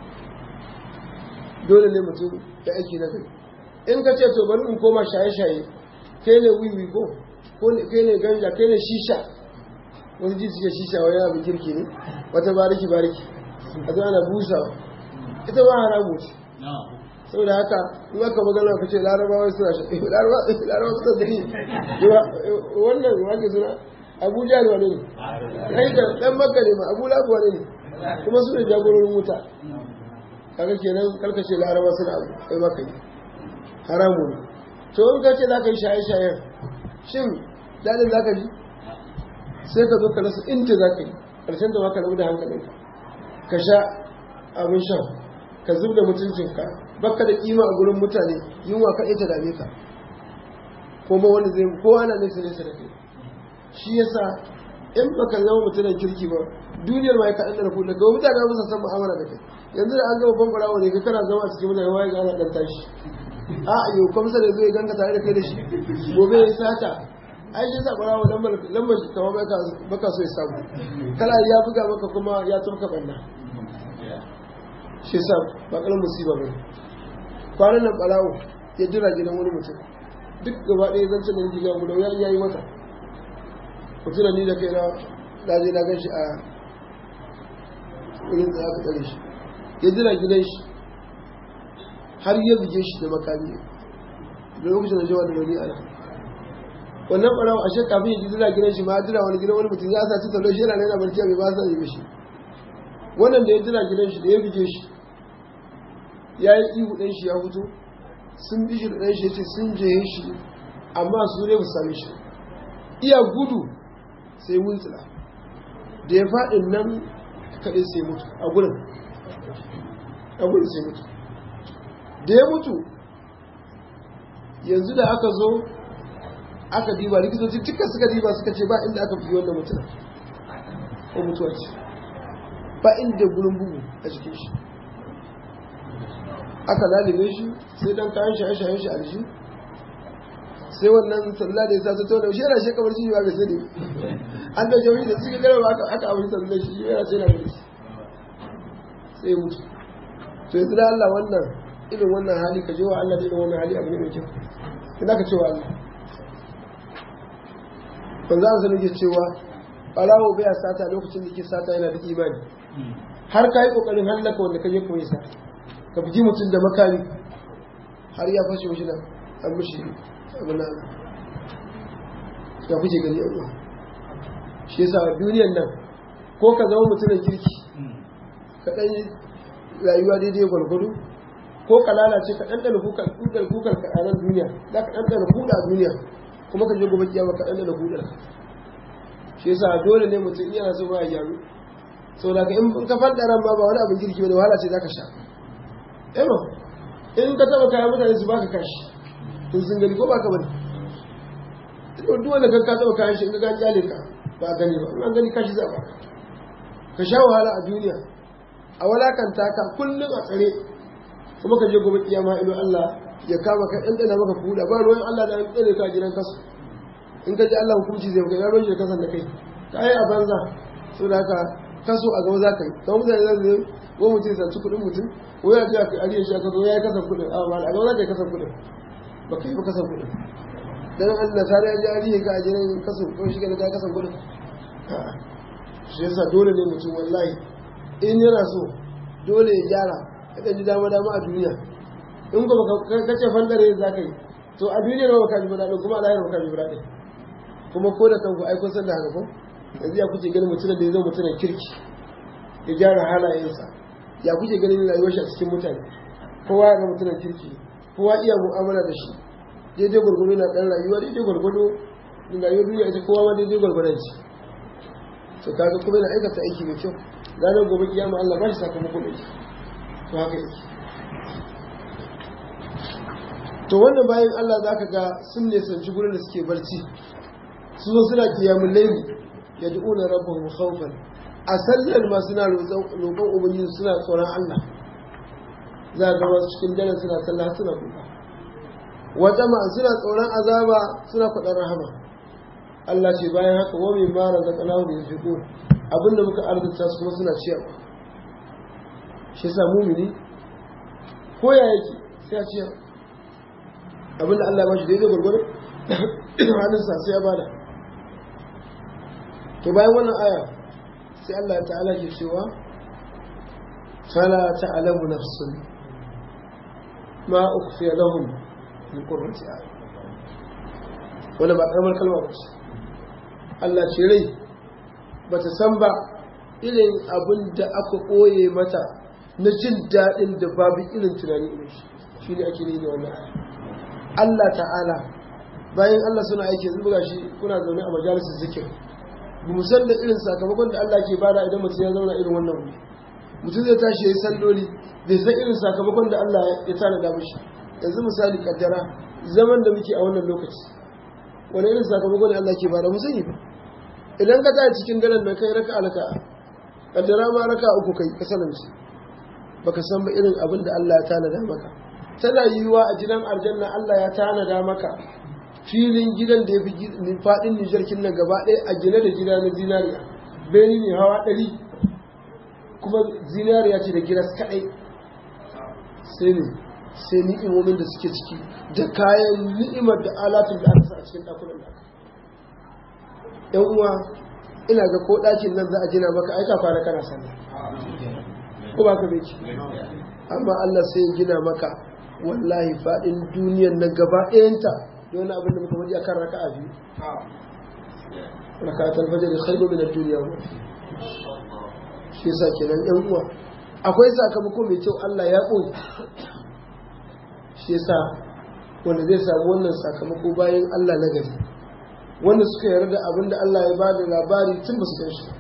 dole ne mutum ya aiki na gari in ka ce to bari in koma shaye-shaye kai ne wiwi ko kai ne ganja kai ne shisha wasu ji suke shisha wani abin kirki ne wata bariki bariki a zo ana busawa ita ba haramu ce saboda haka in aka magana ka ce larabawa suna shaye larabawa suna gani wannan wake suna abuja ne wani ne dan makka ne ma abu labu wani ne kuma su ne jagororin wuta kaga kenan karkace laraba suna abu kai maka yi haramu ne to in ka ce za ka yi shaye-shayen shin daɗin za ka ji sai ka zo ka rasa inda za ka yi ƙarshen da maka rabu da hankalinka ka sha abin shan ka zub da mutuncinka baka da kima a gurin mutane yunwa ka ita dame ka kuma wani zai ko ana nesa nesa da kai shi yasa in baka zama mutumin kirki ba duniyar ma ya kaɗan da na kuɗa ga mutane ba san mu'amala da kai yanzu da an gama bambara wani ka kana zama a cikin mutane waye ga ana ɗan tashi a yau kwamsa da zai ganka tare da kai da shi gobe ya sata ai shi sa barawa lambar lambar shi kamar baka so ya samu kala ya buga maka kuma ya tafka banna shi sa ba kalan musiba ba kwanan nan barawo ya jira gidan wani mutum duk gaba ɗaya zan da jiga guda ya yi mata mutum ni da kai na daje na gan shi a wurin da aka tsare shi ya jira gidan shi har ya buge shi da makami da lokacin da jawa da rauni ana wannan ɓarawa ashe kafin ya jira gidan shi ma jira wani gidan wani mutum ya sa ci tallo shi yana yana barci bai ba sa yi mishi wannan da ya jira gidan shi da ya buge shi ya yi ihu ɗan shi ya fito sun bi shi da ɗan shi ya ce sun je shi amma su ne ba same shi iya gudu sai wuntsila da ya faɗin nan kaɗai sai mutu a gurin a gurin sai mutu da ya mutu yanzu da aka zo aka diba likitoci duka suka diba suka ce ba inda aka fi wannan mutum ko mutuwa ce ba inda gurin bugu a jikin shi aka lalibe shi sai dan kayan shaye-shayen shi a jiki sai wannan sallah da ya sa ta tauna shi yana shekamar shi ba bai sani an da jami'i da suka gara ba aka abin sallah shi yana sai na gari sai ya mutu to yanzu da Allah wannan irin wannan hali ka je wa Allah da irin wannan hali abu ne mai kyau ina ka ce wa Allah ban za su nake cewa ɓarawo bai sata lokacin da ke sata yana da imani har ka yi ƙoƙarin hallaka wanda ka je koyi sa ka fi mutum da makami har ya fashe mashi nan an mashi abin nan ya kuke gani yan shi yasa duniyan nan ko ka zama mutumin kirki ka ɗan rayuwa daidai gwargwado ko ka lalace ka ɗanɗana kukar kukar ka a nan duniya za ka ɗanɗana kuɗa a duniya kuma ka je gobe kiyama ka ɗanɗana kuɗar shi yasa dole ne mutum yana so ba ya gyaru sau da in ka faɗa ran ma ba wani abin kirki ba da wahala ce za ka sha ema in ka taɓa kayan mutane su baka kashi to sun gani ko baka bane duk wanda ka taɓa kayan shi in ka ga kyale ka ba gani ba in an gani kashi za ba ka sha wahala a duniya a walakanta ka kullum a tsare kuma ka je gobe kiyama ilo Allah ya kama ka ɗan ɗana maka kuda ba ruwan Allah da ɗane ka gidan kasu in ka ji Allah hukunci zai maka ya ruwan da kasan da kai ka yi a banza so da haka kaso a gaba za ka yi kamar mutane za su yi ko mutum ya saci kuɗin mutum ko ya ce a ariya shi aka zo ya yi kasan kuɗin a ba a gaba za ka yi kasan kuɗin ba ka yi ba kasan kuɗin dan an nasara ya ji ariya ka a jiran kasan ko shi ka ka kasan kuɗin shi yasa dole ne mutum wallahi in yana so dole ya gyara ya ɗan ji dama dama a duniya in ko ka ce fandare za ka yi to a duniya ba ka ji ba daɗin kuma a lahira ba ka ji ba daɗin kuma ko da kanku ai kun san da haka ko yanzu ya kuke ganin mutumin da ya zo mutumin kirki ya gyara halayensa ya kuke ganin rayuwar shi a cikin mutane kowa ya ga mutumin kirki kowa iya mu'amala da shi daidai gwargwado na ɗan rayuwa daidai gwargwado rayuwar duniya ita kowa ma daidai gwargwadon shi to kaga kuma yana aikata aiki mai kyau ranar gobe kiyama Allah ba shi sakamakon aiki to haka yake to wannan bayan Allah za ka ga sun nisanci gurin da suke barci su zo suna kiyamun laili ya du'u na rabbahum khawfan a sallar ma suna roƙon ubangiji suna tsoron Allah za ga wasu cikin dare suna sallah suna kuka wata ma suna tsoron azaba suna kwaɗar rahama Allah ce bayan haka wa min mara da kanahu da yafiqu abinda muka arzuta su kuma suna ciyarwa shi yasa mumini ko ya yake sai ya ciyar abinda Allah ya bashi daidai gwargwado hannunsa sai ya bada to bayan wannan aya sai Allah ta'ala ke cewa fala ta'lamu nafsun ma ukhfiya lahum min qurrati a'yun wannan ba karamar kalma ba ce Allah ce rai bata san ba irin abin da aka koye mata na jin daɗin da babu irin tunani irin shi shi ne ake ne da wannan aya Allah ta'ala bayan Allah suna aiki yanzu buga shi kuna zaune a majalisar zikir ba mu san da irin sakamakon da Allah ke bada idan mutum ya zauna irin wannan wuri mutum zai tashi ya yi salloli bai san irin sakamakon da Allah ya tanada mishi yanzu misali kaddara zaman da muke a wannan lokaci wani irin sakamakon da Allah ke bada mu sani ba idan ka tashi cikin daren nan kai raka alaka kaddara ma raka uku kai ka salamci baka san ba irin abin da Allah ya tanada maka tana yiwuwa a gidan aljanna Allah ya tanada maka filin gidan da ya fi faɗin nijarkin nan gaba ɗaya a gine da gida na zinariya beni ne hawa ɗari kuma zinariya ce da giras kaɗai sai ne sai ni'imomin da suke ciki da kayan ni'imar da alatun da aka sa a cikin ɗakunan da yan uwa ina ga ko ɗakin nan za a gina maka aika kwana kana sani ko ba ka bai amma Allah sai ya gina maka wallahi faɗin duniyar nan gaba ɗayanta da wani abin da muka faɗi akan raka'a biyu raka'atul fajr khairu min ad-dunya wa shi yasa kenan ɗan uwa akwai sakamako mai kyau Allah ya koyi shi yasa wanda zai samu wannan sakamako bayan Allah na gari wanda suka yarda da abin da Allah ya ba da labari tun ba su gan shi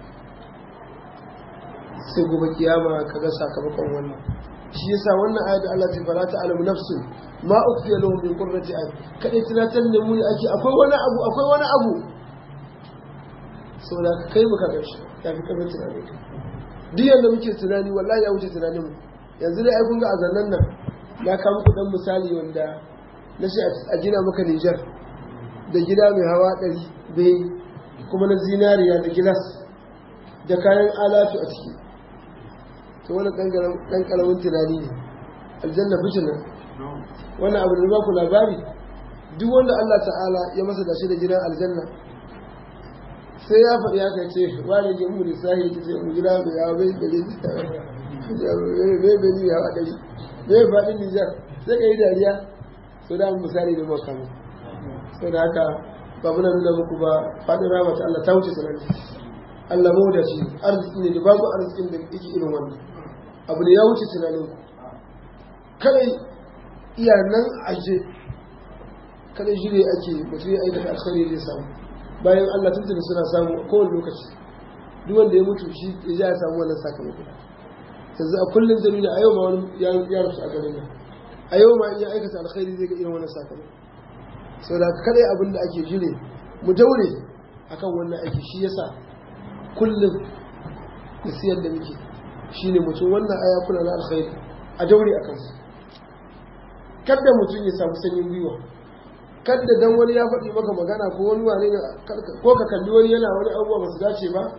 sai gobe kiyama kaga sakamakon wannan shi yasa wannan ayat da Allah ta fara ta alamu nafsun ma ukhfiya lahum min qurrati ayun kadai tunatar da mu ne ake akwai wani abu akwai wani abu saboda kai muka ga shi ya fi karfin tunani duk yanda muke tunani wallahi ya wuce tunanin mu yanzu dai ai kun ga azannan nan na kawo muku dan misali wanda na ce a gina maka Niger da gida mai hawa ɗari bai kuma na zinariya da gilas da kayan alatu a ciki to wani ɗan ƙaramin tunani ne aljanna fitina wannan abu da ba ku labari duk wanda Allah ta'ala ya masa da shi da gidan aljanna sai ya faɗi ya kai ce wani ke mu lissahi ta ce mu gida mai yawa bai gare bai bai ni yawa ɗari bai faɗin nijar sai ka yi dariya so da misali da makamu sau da haka ba muna nuna muku ba faɗin rama ta Allah ta wuce sanarwa Allah mawadaci arziki ne da babu arzikin da yake irin wannan abu da ya wuce tunanin ku kadai iya nan aje kadai shi ne ake mutum ya aikata alkhairi zai samu bayan Allah tuntuni suna samu a kowane lokaci duk wanda ya mutu shi ya ya samu wannan sakamako yanzu a kullum zamina a yau ma wani ya rusu a garin nan a yau ma in ya aikata alkhairi zai ga irin wannan sakamako saboda kadai abin da ake jire mu daure akan wannan aiki shi yasa kullum nasiyar da muke shi ne mutum wannan aya kuna na alkhairi a daure a kansu kadda mutum ya samu sanyin gwiwa kadda dan wani ya faɗi maka magana ko wani wane ko ka kalli wani yana wani abubuwa ba su dace ba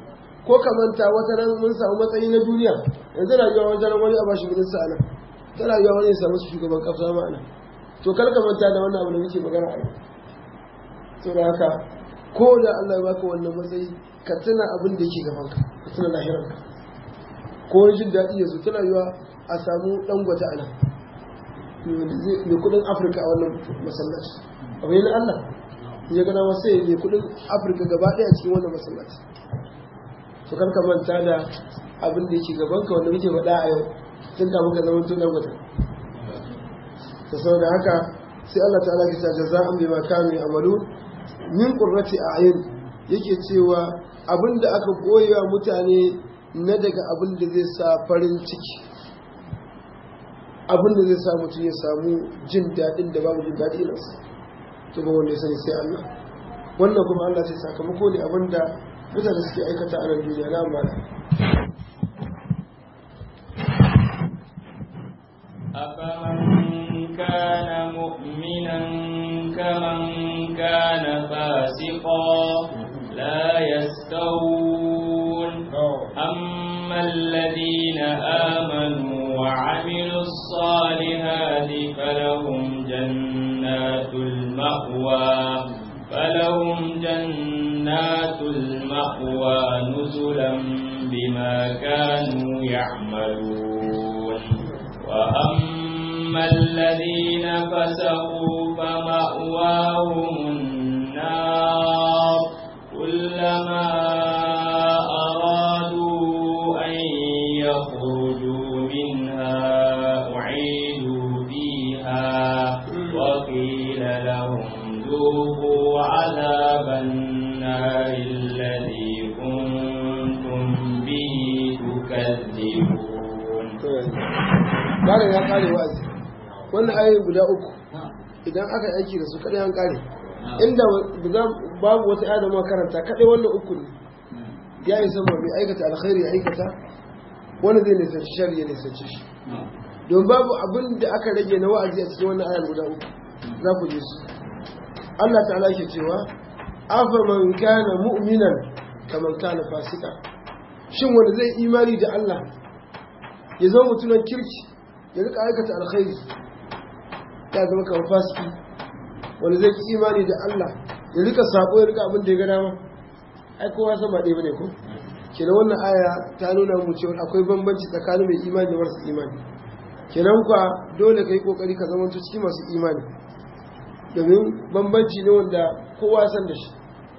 ko ka manta wata nan mun samu matsayi na duniya yanzu rayuwa wata nan wani a bashi gudun sa nan ta rayuwa wani ya samu shugaban kasa ma nan to kar ka manta da wannan abu da muke magana a yau to da haka ko da Allah ya baka wannan matsayi ka tuna abin da yake gaban ka ka tuna lahiranka ko wani jin daɗi ya zo ta rayuwa a samu ɗan gwata a nan mai kudin afirka a wannan masallaci abu ne na Allah ya gana wasu ya mai kudin afirka gaba ɗaya cikin wannan masallaci to kar ka manta da abin da yake gaban ka wanda muke faɗa a yau tun kafin ka zama tun ɗan gwata ta saboda haka sai Allah ta'ala ke sa jaza'an bima kanu ya'malu min qurrati a'yun yake cewa abin da aka koyewa mutane na daga abin da zai sa farin ciki abin da zai sa mutum ya samu jin daɗin da babu jin daɗi irinsa to ba wanda ya sani sai Allah wannan kuma Allah sai sakamako ne abin da mutane suke aikata a nan duniya na amma
أفمن كان مؤمنا كمن كان فاسقا لا يستوون أما الذين آمنوا وعملوا الصالحات فلهم جنات المأوى فلهم جنات المأوى نزلا بما كانوا يعملون وأما الذين فسقوا فمأواهم النار كلما أرادوا أن يخرجوا منها أعيدوا فيها وقيل لهم ذوقوا عذاب النار الذي كنتم به تكذبون
Malam ya kare wa'azi wannan ayoyi guda uku idan aka yi aiki da su kadai an kare inda babu wata aya da muka karanta kadai wannan uku ne ya isa ma mai aikata alkhairi ya aikata wani zai nisanci shari ya nisanci shi don babu abin da aka rage na wa'azi a cikin wannan ayar guda uku za ku je su Allah ta'ala ke cewa afa man kana mu'minan kaman kana fasika shin wanda zai imani da Allah ya zama mutumin kirki ya rika aikata alkhairi ya zama kamar fasiki wanda zai ki imani da Allah ya rika sako ya rika abin da ya ga dama ai kowa san ba ɗaya bane ko kenan wannan aya ta nuna mu cewa akwai bambanci tsakanin mai imani da marasa imani kenan kwa dole kai kokari ka zama cikin masu imani domin bambanci ne wanda kowa san da shi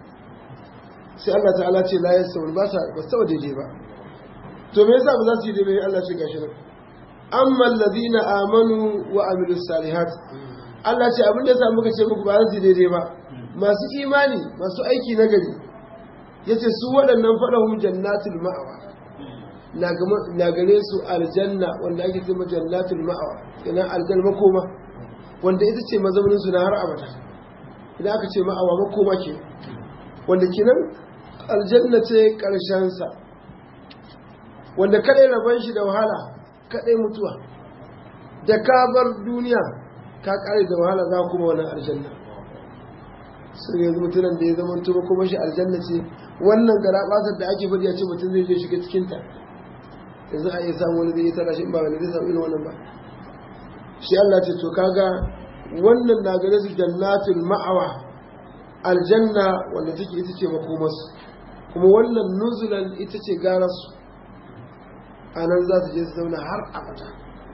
sai Allah ta'ala ce la yasawul ba sa ba sa daidai ba to me yasa ba za su yi daidai Allah ce gashi nan amma alladhina amanu wa amilus salihat Allah ce abin da yasa muka ce muku ba za su yi daidai ba masu imani masu aiki na gari yace su waɗannan faɗahum jannatul ma'awa na gare su aljanna wanda ake cewa jannatul ma'awa kenan aljanna makoma wanda ita ce mazaunin su na har abada idan aka ce ma'awa makoma ke wanda kenan aljanna ce karshen sa wanda kadai rabon shi da wahala kadai mutuwa da ka bar duniya ka kare da wahala za kuma wani aljanna sai yanzu mutumin da ya zama tuba kuma shi aljanna ce wannan gara basar da ake faɗi a ce mutum zai je shiga cikin ta yanzu a iya samu wani zai yi tara shi ba wani zai samu irin wannan ba shi Allah ce to kaga wannan na gare su jannatul ma'awa aljanna wanda take ita ce makomarsu kuma wannan nuzulan ita ce gararsu a nan za su je su zauna har abada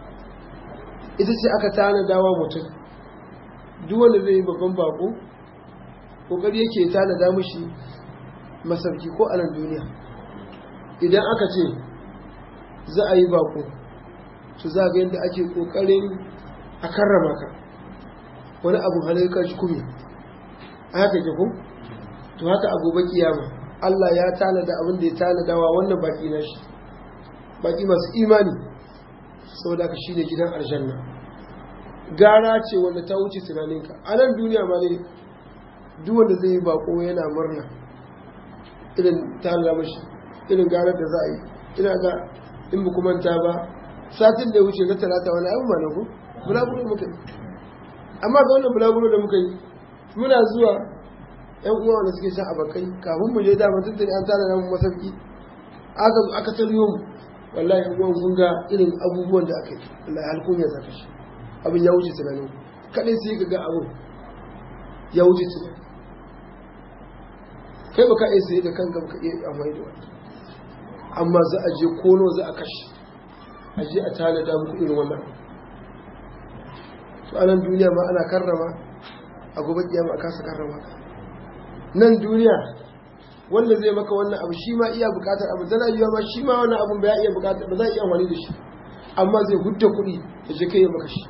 ita ce aka tana dawa mutum duk wanda zai yi babban bako kokari yake tanada mushi masauki ko a nan duniya idan aka ce za a yi bako to za ga yadda ake kokarin a karrama ka wani abu halayyar shi kuma a haka ke ku to haka a gobe kiyama Allah ya tanada abin da ya tanadawa wannan baki na shi baki masu imani saboda ka shine gidan aljanna gara ce wanda ta wuce tunaninka a nan duniya ma ne duk wanda zai yi bako yana murna irin tana mashi irin garar da za a yi ina ga in ba manta ba satin da ya wuce na talata wani abu ma na ku bulaguro muka yi amma ga wannan bulaguro da muka yi muna zuwa yan uwa wanda suke shan abakai kafin mu je dama tuntuni an tana namun masauki aka zo aka taryo mu wallahi kuma kun ga irin abubuwan da aka yi wallahi alkunya zaka shi abin ya wuce tunanin kadai sai ka ga abin ya wuce tunani kai baka iya sai da kanka baka iya amfani da wani amma za a je kono za a kashe a je a tanada muku irin wannan to anan duniya ma ana karrama a gobe kiyama a kasa karrama nan duniya wanda zai maka wannan abu shi ma iya bukatar abu tana yiwa ma shi ma wannan abun ba ya iya bukatar ba za iya amfani da shi amma zai hudda kuɗi da je kai ya maka shi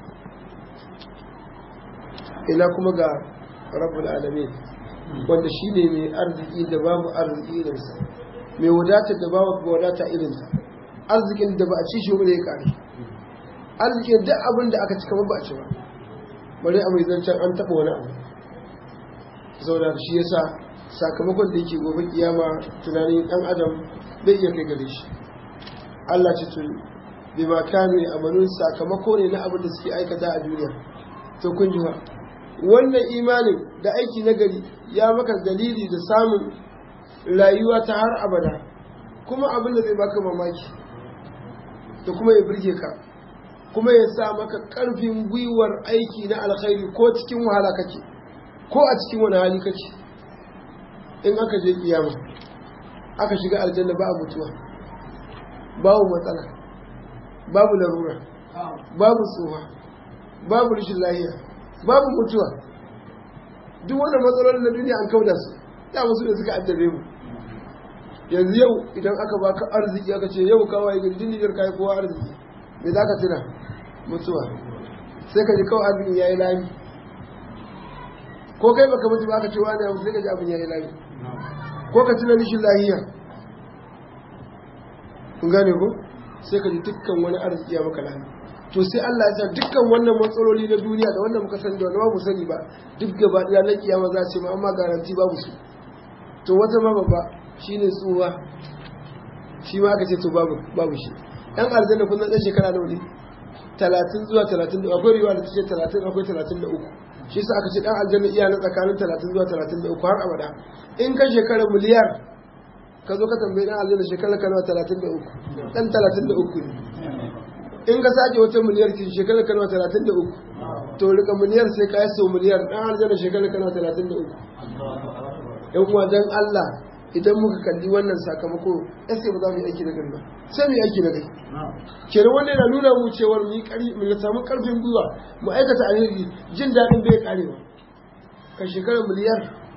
ina kuma ga rabbul alamin wanda shi ne mai arziki da babu arziki irinsa mai wadatar da babu wadata irinsa arzikin da ba a ci shi ba da ya kare arzikin duk abin da aka ci kamar ba a ci ba bari a mai zancen an taɓa wani abu zauna shi yasa sakamakon da yake gobe kiyama tunanin ɗan adam bai iya kai gare shi Allah ce tun bi ma kanu ya amalun sakamako ne na abin da suke aikata a duniya to kun ji wannan imanin da aiki na gari ya maka dalili da samun rayuwa ta har abada kuma abin da zai baka mamaki da kuma ya birge ka kuma ya sa maka ƙarfin gwiwar aiki na alkhairi ko cikin wahala kake ko a cikin wani hali kake in aka je kiyama aka shiga aljanna ba a mutuwa babu matsala babu larura babu tsoha babu rashin lahiya babu mutuwa duk wannan matsalolin na duniya an kauda su da musu da suka addabe mu yanzu yau idan aka baka arziki aka ce yau kawai ga jinjiyar kai kowa arziki me za ka tuna mutuwa sai ka ji kawai abin ya yi lami ko kai baka mutu ba ka ce wani abu sai ka ji abin ya yi lami ko ka tuna rishin lahiya kun gane ko sai ka ji dukkan wani arziki ya maka lami to sai Allah ya sa dukkan wannan matsaloli na duniya da wannan muka sani da wanda ba mu sani ba duk gaba ɗaya na kiyama za ce ma amma garanti babu su to wata ma babba shine tsuwa shi ma aka ce to babu babu shi ɗan aljanna kun ɗan shekara nawa ne talatin zuwa talatin da akwai riwa da ta ce talatin akwai talatin da uku shi sa aka ce ɗan aljanna iya na tsakanin talatin zuwa talatin da uku har abada in ka shekara miliyar ka zo ka tambayi ɗan aljanna shekara ka nawa talatin da uku ɗan talatin da uku ne in ka sake wata miliyar ki shekara ka nawa talatin da uku to rika miliyar sai ka yi sau miliyar ɗan aljanna shekara ka nawa talatin da uku yan uwa dan Allah idan muka kalli wannan sakamako sai ba za mu yi aiki na gari ba sai mu yi aiki na gari kenan wannan yana nuna mu cewar mu yi kari mu samu karfin gwiwa mu aikata alheri jin daɗin bai kare ba kan shekara miliyar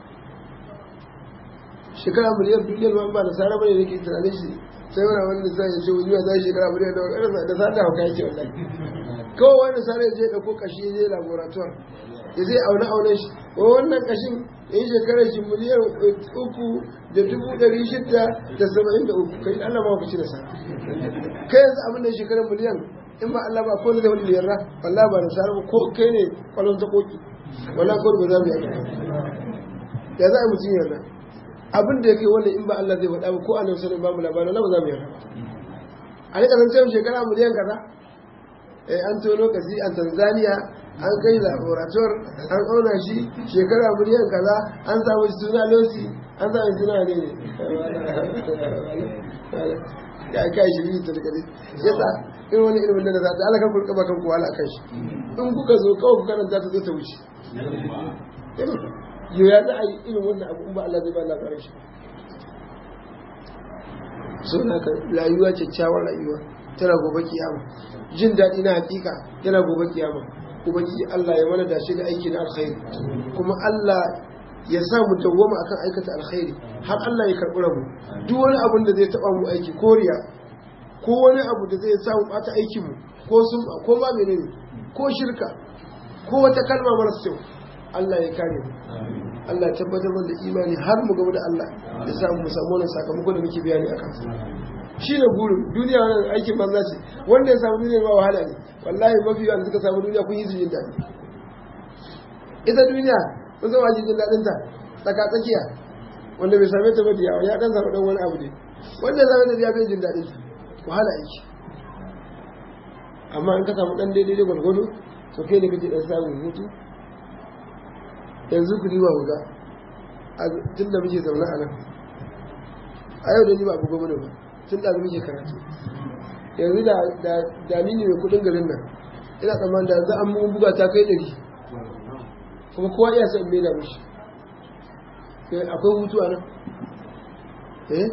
shekara miliyar duniyar ma ba da sara bane nake tunanin shi sai wani wani da sai ya ce wani zai shekara miliyar da wani da sa da hauka yake wallahi kawai wani sara ya je ɗauko kashi ya je laboratoire ya zai aune aune shi wannan kashin ya yi shekarar shi miliyan uku da dubu ɗari shida da saba'in da uku kai Allah ma ku ci da sa kai yanzu abin da shekarar miliyan in ba Allah ba ko ne zai wani liyarra wallahi ba da sa ba ko kai ne kwallon ta koki wallahi ko ba za mu yi ya za a mutum yarda abin da ya kai wannan in ba Allah zai faɗa ba ko annabi sallallahu ba mu labarin wallahi ba za mu yarda a rika zan cewa shekara miliyan kaza eh an tono kasi a Tanzania an kai laborator an auna shi shekara miliyan kaza an samu suna losi an samu suna ne ya kai shi biyu tarkare yasa irin wani ilimin da za ta alaka kurka ba kan kowa kan shi in kuka zo kawai kuka nan za ta zo ta wuce yau ya za a yi irin wannan abu in ba Allah zai ba labarin shi so na ka rayuwa kyakkyawar rayuwa tana gobe kiyama jin daɗi na hakika yana gobe kiyama ubangiji Allah ya mana dace da aiki na alkhairi kuma Allah ya sa mu dawwama akan aikata alkhairi har Allah ya karɓi mu duk wani abun da zai taɓa mu aiki koriya ko wani abu da zai sa mu ɓata aikin mu ko sun ko ma menene ko shirka ko wata kalma mara kyau Allah ya kare mu Allah ya tabbatar da imani har mu gaba da Allah ya sa mu samu wannan sakamako da muke bayani akan shi ne burin duniya wannan aikin banza ce wanda ya samu duniya ba wahala ne wallahi mafi yawan suka samu duniya kun yi su jin daɗi ita duniya kun zama jin daɗin ta tsaka tsakiya wanda bai same ta ba yawa ya dan samu dan wani abu ne wanda ya same ta ya bai jin daɗin ta wahala yake amma in ka samu dan daidai gwargwado to kai ne kake dan samun hutu yanzu ku riba ga tun da muke zaune a nan a yau da ni ba abu gwamna ba tun da muke karatu yanzu da ni ne mai kudin garin nan ina tsammanin da yanzu an mun buga ta kai ɗari kuma kowa iya son mai da mishi akwai hutu a nan eh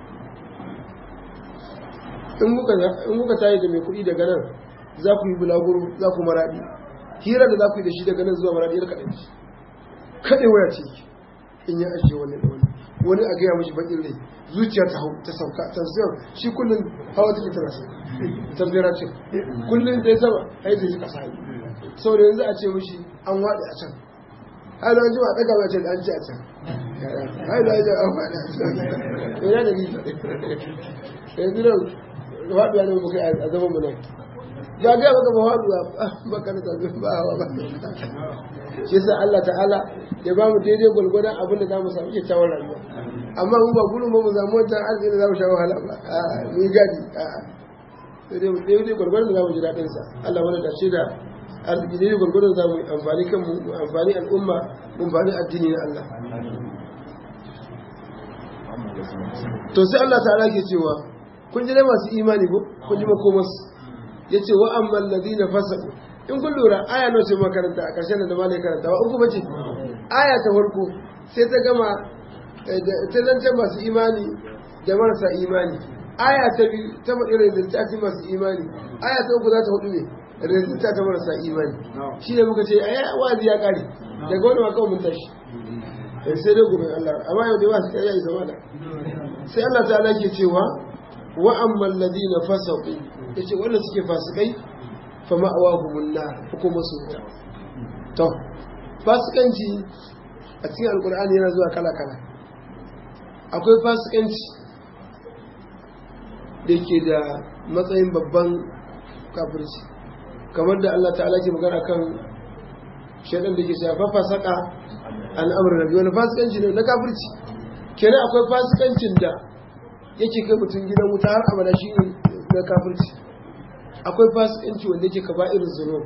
in muka tayi da mai kuɗi daga nan za ku yi bulaguro za ku maraɗi hira da za ku yi da shi daga nan zuwa maraɗi ya kaɗa shi kaɗe waya ce in ya ajiye wani da wani wani a gaya mashi baƙin rai zuciya ta hau ta sauka ta zuwa shi kullum hawa take tana sai tabbira ce kullum zai sama ai zai ji ƙasa yi saboda yanzu a ce mashi an waɗe a can har da jima ɗaga mai ce da an ce a can hai da ya an faɗa a can yana da rifa yanzu nan faɗuwa ne muka a zaman mu nan ba ga maka ba faɗuwa ba ka da tabi ba hawa ba shi yasa Allah ta'ala ya ba mu daidai gwalgwadon abin da za mu samu kyakkyawar rayuwa amma mu ba gudun ba mu samu wancan arziki da za mu sha wahala ba a mu yi gadi a daidai gwalgwadon da za mu ji daɗin sa Allah wani dace da arziki daidai gwalgwadon za mu yi amfani kanmu mu amfani al'umma mu amfani addini na Allah to sai Allah ta'ala ke cewa kun ji dai masu imani ko kun ji makomarsu ya ce wa'amman ladina fasaku in kun lura aya nawa ce makaranta a ƙarshen da malai karanta wa uku bace aya ta farko sai ta gama ta zance masu imani da marasa imani aya ta biyu ta faɗi rizalta ta masu imani aya ta uku za ta hudu ne rizalta ta marasa imani shi ne muka ce aya wazi ya ƙare daga wani makawa mun tashi sai dai gobe Allah amma yau da yawa sai ya yi zama da sai Allah ta ke cewa wa'amman ladina fasaku ya ce wanda suke fasikai fa ma'awahumun nar hukumar su wuta to fasikanci a cikin alkur'ani yana zuwa kala-kala akwai fasikanci da ke da matsayin babban kafirci kamar da Allah ta'ala ke magana kan shaidan da ke shafa fasaka al'amuran rabi wani fasikanci ne na kafirci kenan akwai fasikancin da yake kai mutum gidan wuta har abada shi ne na kafirci akwai fasikanci wanda yake ka irin zuno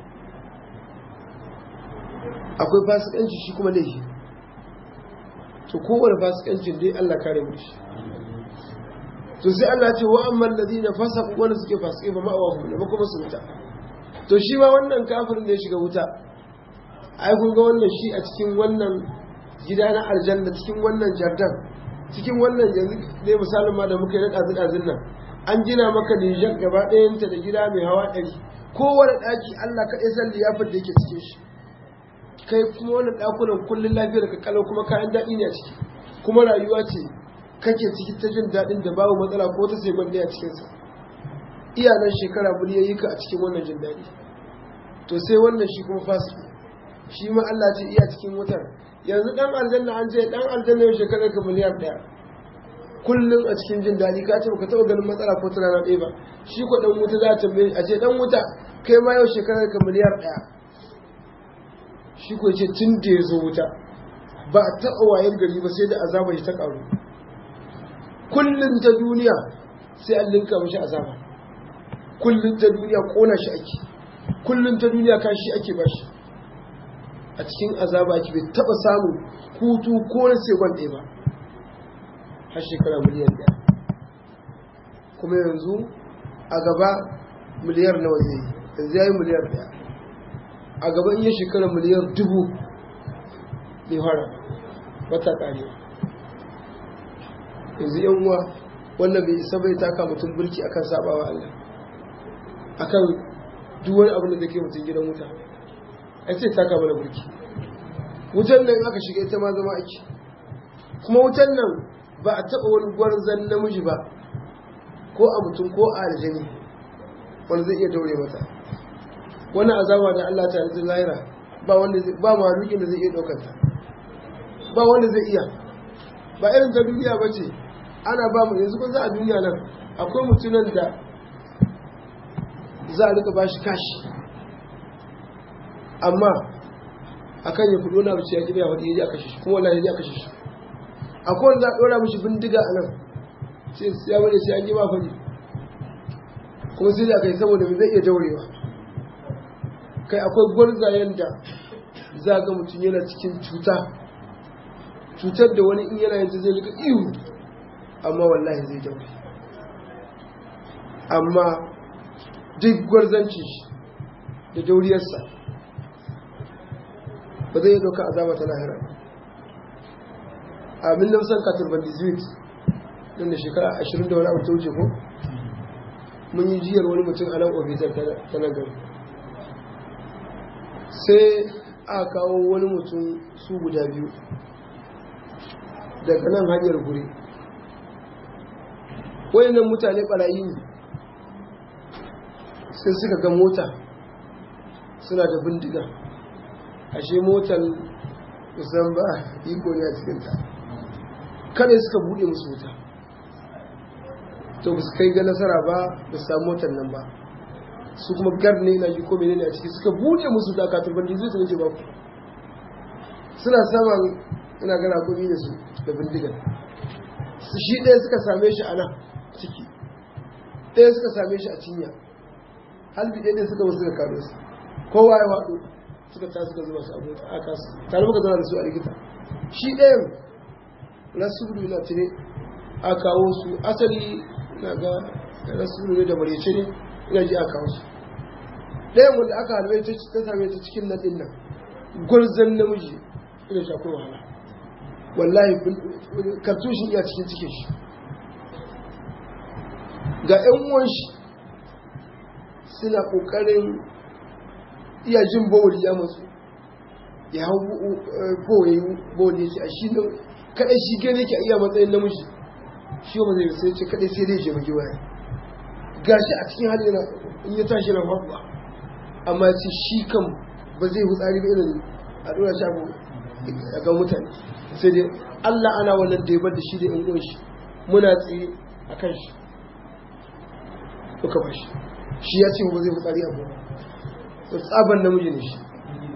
akwai fasikanci shi kuma laifi to kowane fasikancin dai Allah kare mu shi to sai Allah ce wa amman ladina fasaqu wanda suke fasikai ba ma'awa hum da kuma su wuta to shi ma wannan kafirin da ya shiga wuta ai kun ga wannan shi a cikin wannan gida na aljanna cikin wannan jardan cikin wannan yanzu ne misalin ma da muka yi na ɗazu-ɗazun nan an gina maka nijar gaba ɗayanta da gida mai hawa ɗari kowane ɗaki allah kaɗai san liyafar da yake cikin shi kai kuma wani ɗakunan kullum lafiyar ka kalau kuma kayan daɗi ne a ciki kuma rayuwa ce kake ciki ta jin daɗin da babu matsala ko ta sai ne a cikinsa iyalan shekara miliyoyi ka a cikin wannan jin daɗi to sai wannan shi kuma fasiki shi ma allah ce iya cikin wutar yanzu dan aljanna an ce dan aljanna yau shekarar ka miliyar daya kullum a cikin jin daɗi ka ce baka taɓa ganin matsala ko ta rana ɗaya ba shi ko dan wuta za ta a ce dan wuta kai ma yau shekarar ka miliyar daya shi ko ce tun da ya zo wuta ba a taɓa wayar gari ba sai da azaba shi ta ƙaru kullum ta duniya sai an linka mashi azaba kullum ta duniya ƙona shi ake kullum ta duniya kashi ake bashi a cikin azaba ki bai taba samun hutu ko na sekon ɗaya ba har shekara miliyan ɗaya kuma yanzu a gaba miliyar nawa zai yi yanzu ya yi miliyar ɗaya a gaba in yi shekara miliyar dubu bai fara wata ƙare yanzu yan uwa wannan bai isa bai taka mutum burki akan sabawa Allah akan duk wani abin da zai kai mutum gidan wuta ai sai taka mana burki wutan nan aka shiga ita ma zama ake kuma wutan nan ba a taɓa wani gwarzan namiji ba ko a mutum ko a aljani wanda zai iya daure mata wani azaba da Allah ta yanzu lahira ba wanda ba malukin da zai iya ɗaukar ta ba wanda zai iya ba irin ta duniya ba ce ana ba mu yanzu kun za a duniya nan akwai mutunan da za a rika ba shi kashi amma akan ya kudo na bace ya kibiya wadda ya ji aka shi kuma wallahi ya ji aka shi akwai wanda za a ɗora mishi bindiga a nan sai ya bane sai an yi ba fari kuma sai da kai saboda zai iya daurewa kai akwai gwarzayen da za ga mutum yana cikin cuta cutar da wani in yana yanzu zai rika ihu amma wallahi zai daure amma duk gwarzanci da dauriyarsa ba zai ɗauka azaba ta lahira a min nafsan katar bandizit don da shekara ashirin da wani abu ta wuce ko mun yi jiyar wani mutum a nan ofitar ta nan gari sai a kawo wani mutum su guda biyu daga nan hanyar guri wayannan mutane barayi ne sai suka ga mota suna da bindiga ashe motar musamman ba iko ne a cikinta kada suka buɗe musu wuta to ba su kai ga nasara ba ba su samu motar nan ba su kuma gard ne na ji ko menene a ciki suka buɗe musu da ka turban zai su nake ba suna saman ina gana kuɗi da su da bindigar shi ɗaya suka same shi a nan ciki ɗaya suka same shi a cinya halbi ɗaya suka wasu suka karo su kowa ya faɗo suka ta suka zuba su abu a kasu tare muka zana da su a likita shi ɗayan rasulu na tire a kawo su asali na ga rasulu ne da marece ne ina ji a kawo su ɗayan wanda aka halbai ta same ta cikin nan ɗin nan gwarzon namiji ina shi akwai wahala wallahi kartushin iya cikin cikin shi ga 'yan uwan shi suna ƙoƙarin iya jin bawuli ya matsu ya hau bawuli bawuli ya ce a shi kaɗai shi gane ke iya matsayin namiji shi ba zai sai ce kaɗai sai dai jemage waya gashi a cikin hali yana in ya tashi na faɗuwa amma ce shi kan ba zai hutsari ba irin a ɗora shago a ga mutane sai dai Allah ana wannan daibar da shi da in uwan shi muna tsaye a kan shi muka ba shi shi ya ce ba zai hutsari a goma to tsaban namiji ne shi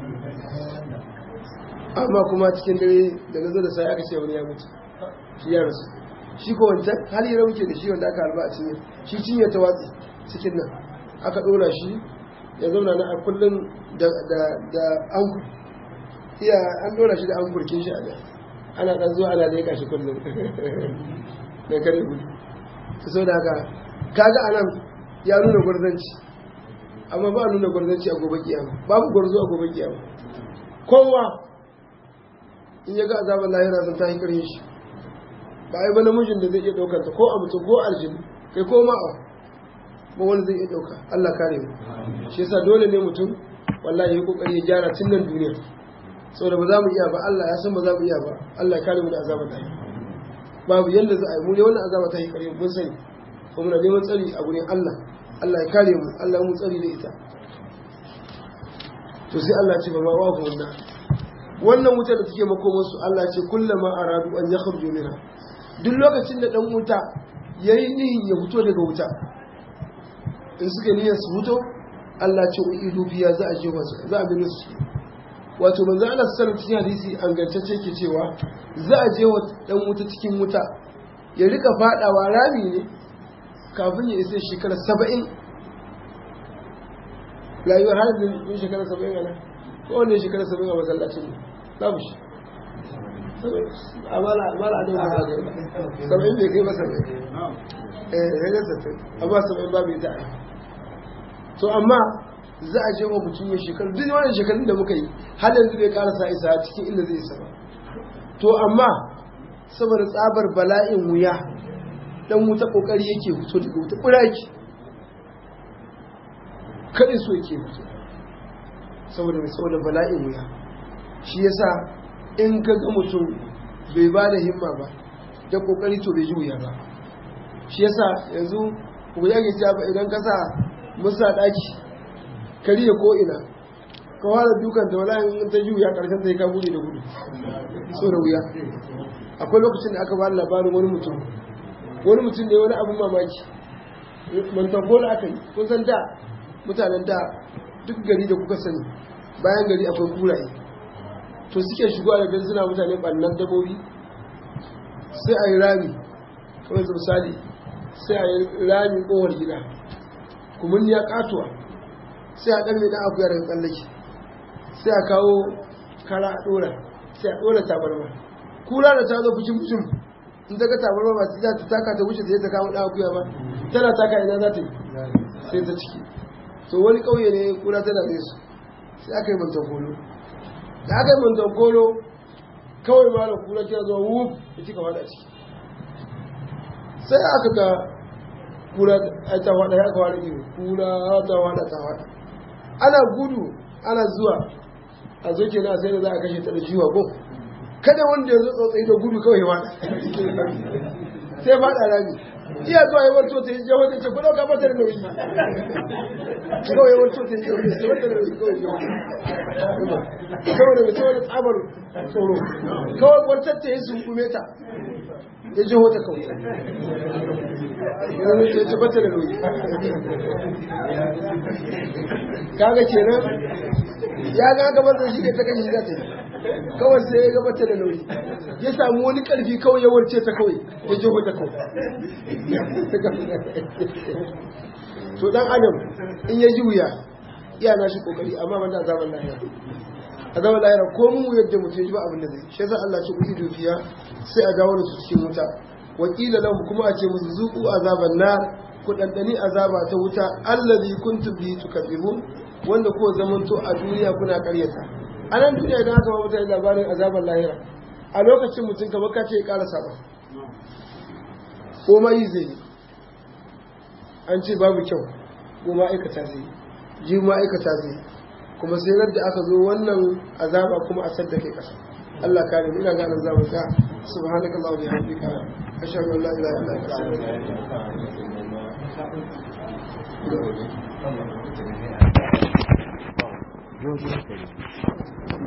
amma kuma cikin dare da na zo da sai aka ce wani ya mutu shi ya rasu shi ko wancan hali ya muke da shi wanda aka halba a cinye shi cinye ta watsi cikin nan aka ɗora shi ya zauna na a kullum da an iya an ɗora shi da an burkin shi a da ana ɗan zuwa ana leƙa shi kullum da kare gudu ta sau da haka kaga anan ya nuna gwarzanci amma ba nuna gwarzanci a gobe kiyama babu gwarzo a gobe kiyama kowa in ya ga azabar lahira sun tahi karshe shi ba ai ba namijin da zai iya ɗaukar ta ko a mutum ko aljinu kai ko ma'a ba wani zai iya ɗauka Allah kare mu shi yasa dole ne mutum wallahi ya kokari ya gyara tun nan duniya saboda ba za mu iya ba Allah ya san ba za mu iya ba Allah ya kare mu da azabar lahira babu yanda za a yi mu ne wannan azaba ta yi kare mun sani kuma muna neman tsari a gurin Allah Allah ya kare mu Allah mu tsari da ita to sai Allah ya ce ba ma wa ku wannan wannan wuta da take makomar su Allah ya ce kullama aradu an yakhruju minha duk lokacin da dan wuta yayi nihin ya fito daga wuta in suka niyyar su fito Allah ya ce uidu biya za a je wasu za a bi su wato manzo Allah sallallahu alaihi hadisi an gantacce ke cewa za a je wa dan wuta cikin wuta ya rika fadawa rami ne kafin ya isa shekara saba'in rayuwar har da shekara saba'in ana ko wanda shekara saba'in a masallacin ne babu shi amala amala a dauna ba saba'in bai kai masa bai eh hanyar sattin amma saba'in babu ita ai to amma za a je wa mutum ya shekaru duk wannan shekarun da muka yi har yanzu bai karasa isa cikin inda zai isa ba to amma saboda tsabar bala'in wuya dan wuta kokari yake fito daga wuta buraki kadai so yake fito saboda mai saboda bala'in wuya shi yasa in ka ga mutum bai ba da himma ba da kokari to bai ji wuya ba shi yasa yanzu wuya ke ta ba idan ka sa musa daki kariya ko ina ka fara dukan ta wala in ta ji wuya karshen sai ka bude da gudu so da wuya akwai lokacin da aka ba labarin wani mutum wani mutum ne wani abin mamaki mantagola aka yi kun san da mutanen da duk gari da kuka sani bayan gari akwai kuraye to suke shigo da suna mutane ɓannan dabobi sai a yi rami kamar su misali sai a yi rami kowar gida kumin ya katuwa sai a ɗarme ɗan akuya daga tsallake sai a kawo kara a ɗora sai a ɗora tabarma kura da ta zo fucin fucin in ta ga tabarma ba za ta taka ta wuce ta je ta kama ɗan akuya ba tana taka ina za ta yi sai ta ciki to wani ƙauye ne kura tana da su sai aka yi mantan kolo da aka yi mantan kolo kawai ma da kura kira zuwa wuf da cika fada ciki sai aka ga kura ta fada ya aka wada iri kura ta fada ta fada ana gudu ana zuwa a zo kenan sai da za a kashe ta da jiwa ko kada wanda ya zo tsotsai da gudu kawai wada sai fada rami iya zuwa yawar to ta yi jawo ta ce ku dauka mata da nauyi kawai yawar to ta yi jawo ta ce mata da nauyi kawai jawo kawai da mutum wani tsabar tsoro kawai kwantar ta yi sunkume ta ya jawo ta kawai yanzu ta ce mata da nauyi kaga kenan ya ga gabar da shi ta kashi za ta yi kawai sai ya gabata da nauyi ya samu wani karfi kawai ya warce ta kawai ya ji ta kawai to dan adam in ya ji wuya iya na shi kokari amma ban da azaban lahira azaban lahira ko mu yadda mutum ji ba abin da zai shi yasa Allah ce kuɗi dukiya sai a dawo da su cikin wuta wakila lahum kuma a ce musu zuku azaban nar ku dandani azaba ta wuta allazi kuntum bi tukadzibun wanda ko zamanto a duniya kuna karyata a nan duniya idan aka ba mutane labarin azabar lahira a lokacin mutum ka baka ce ya ƙara saba ko ma yi zai yi an ce babu kyau ko ma'aikata zai ji ma'aikata zai kuma sai da aka zo wannan azaba kuma a sadda kai ƙasa Allah kare mu ina ganin zamu ka subhanaka allahumma wa bihamdika ashhadu an la ilaha illa anta astaghfiruka wa atubu ilaik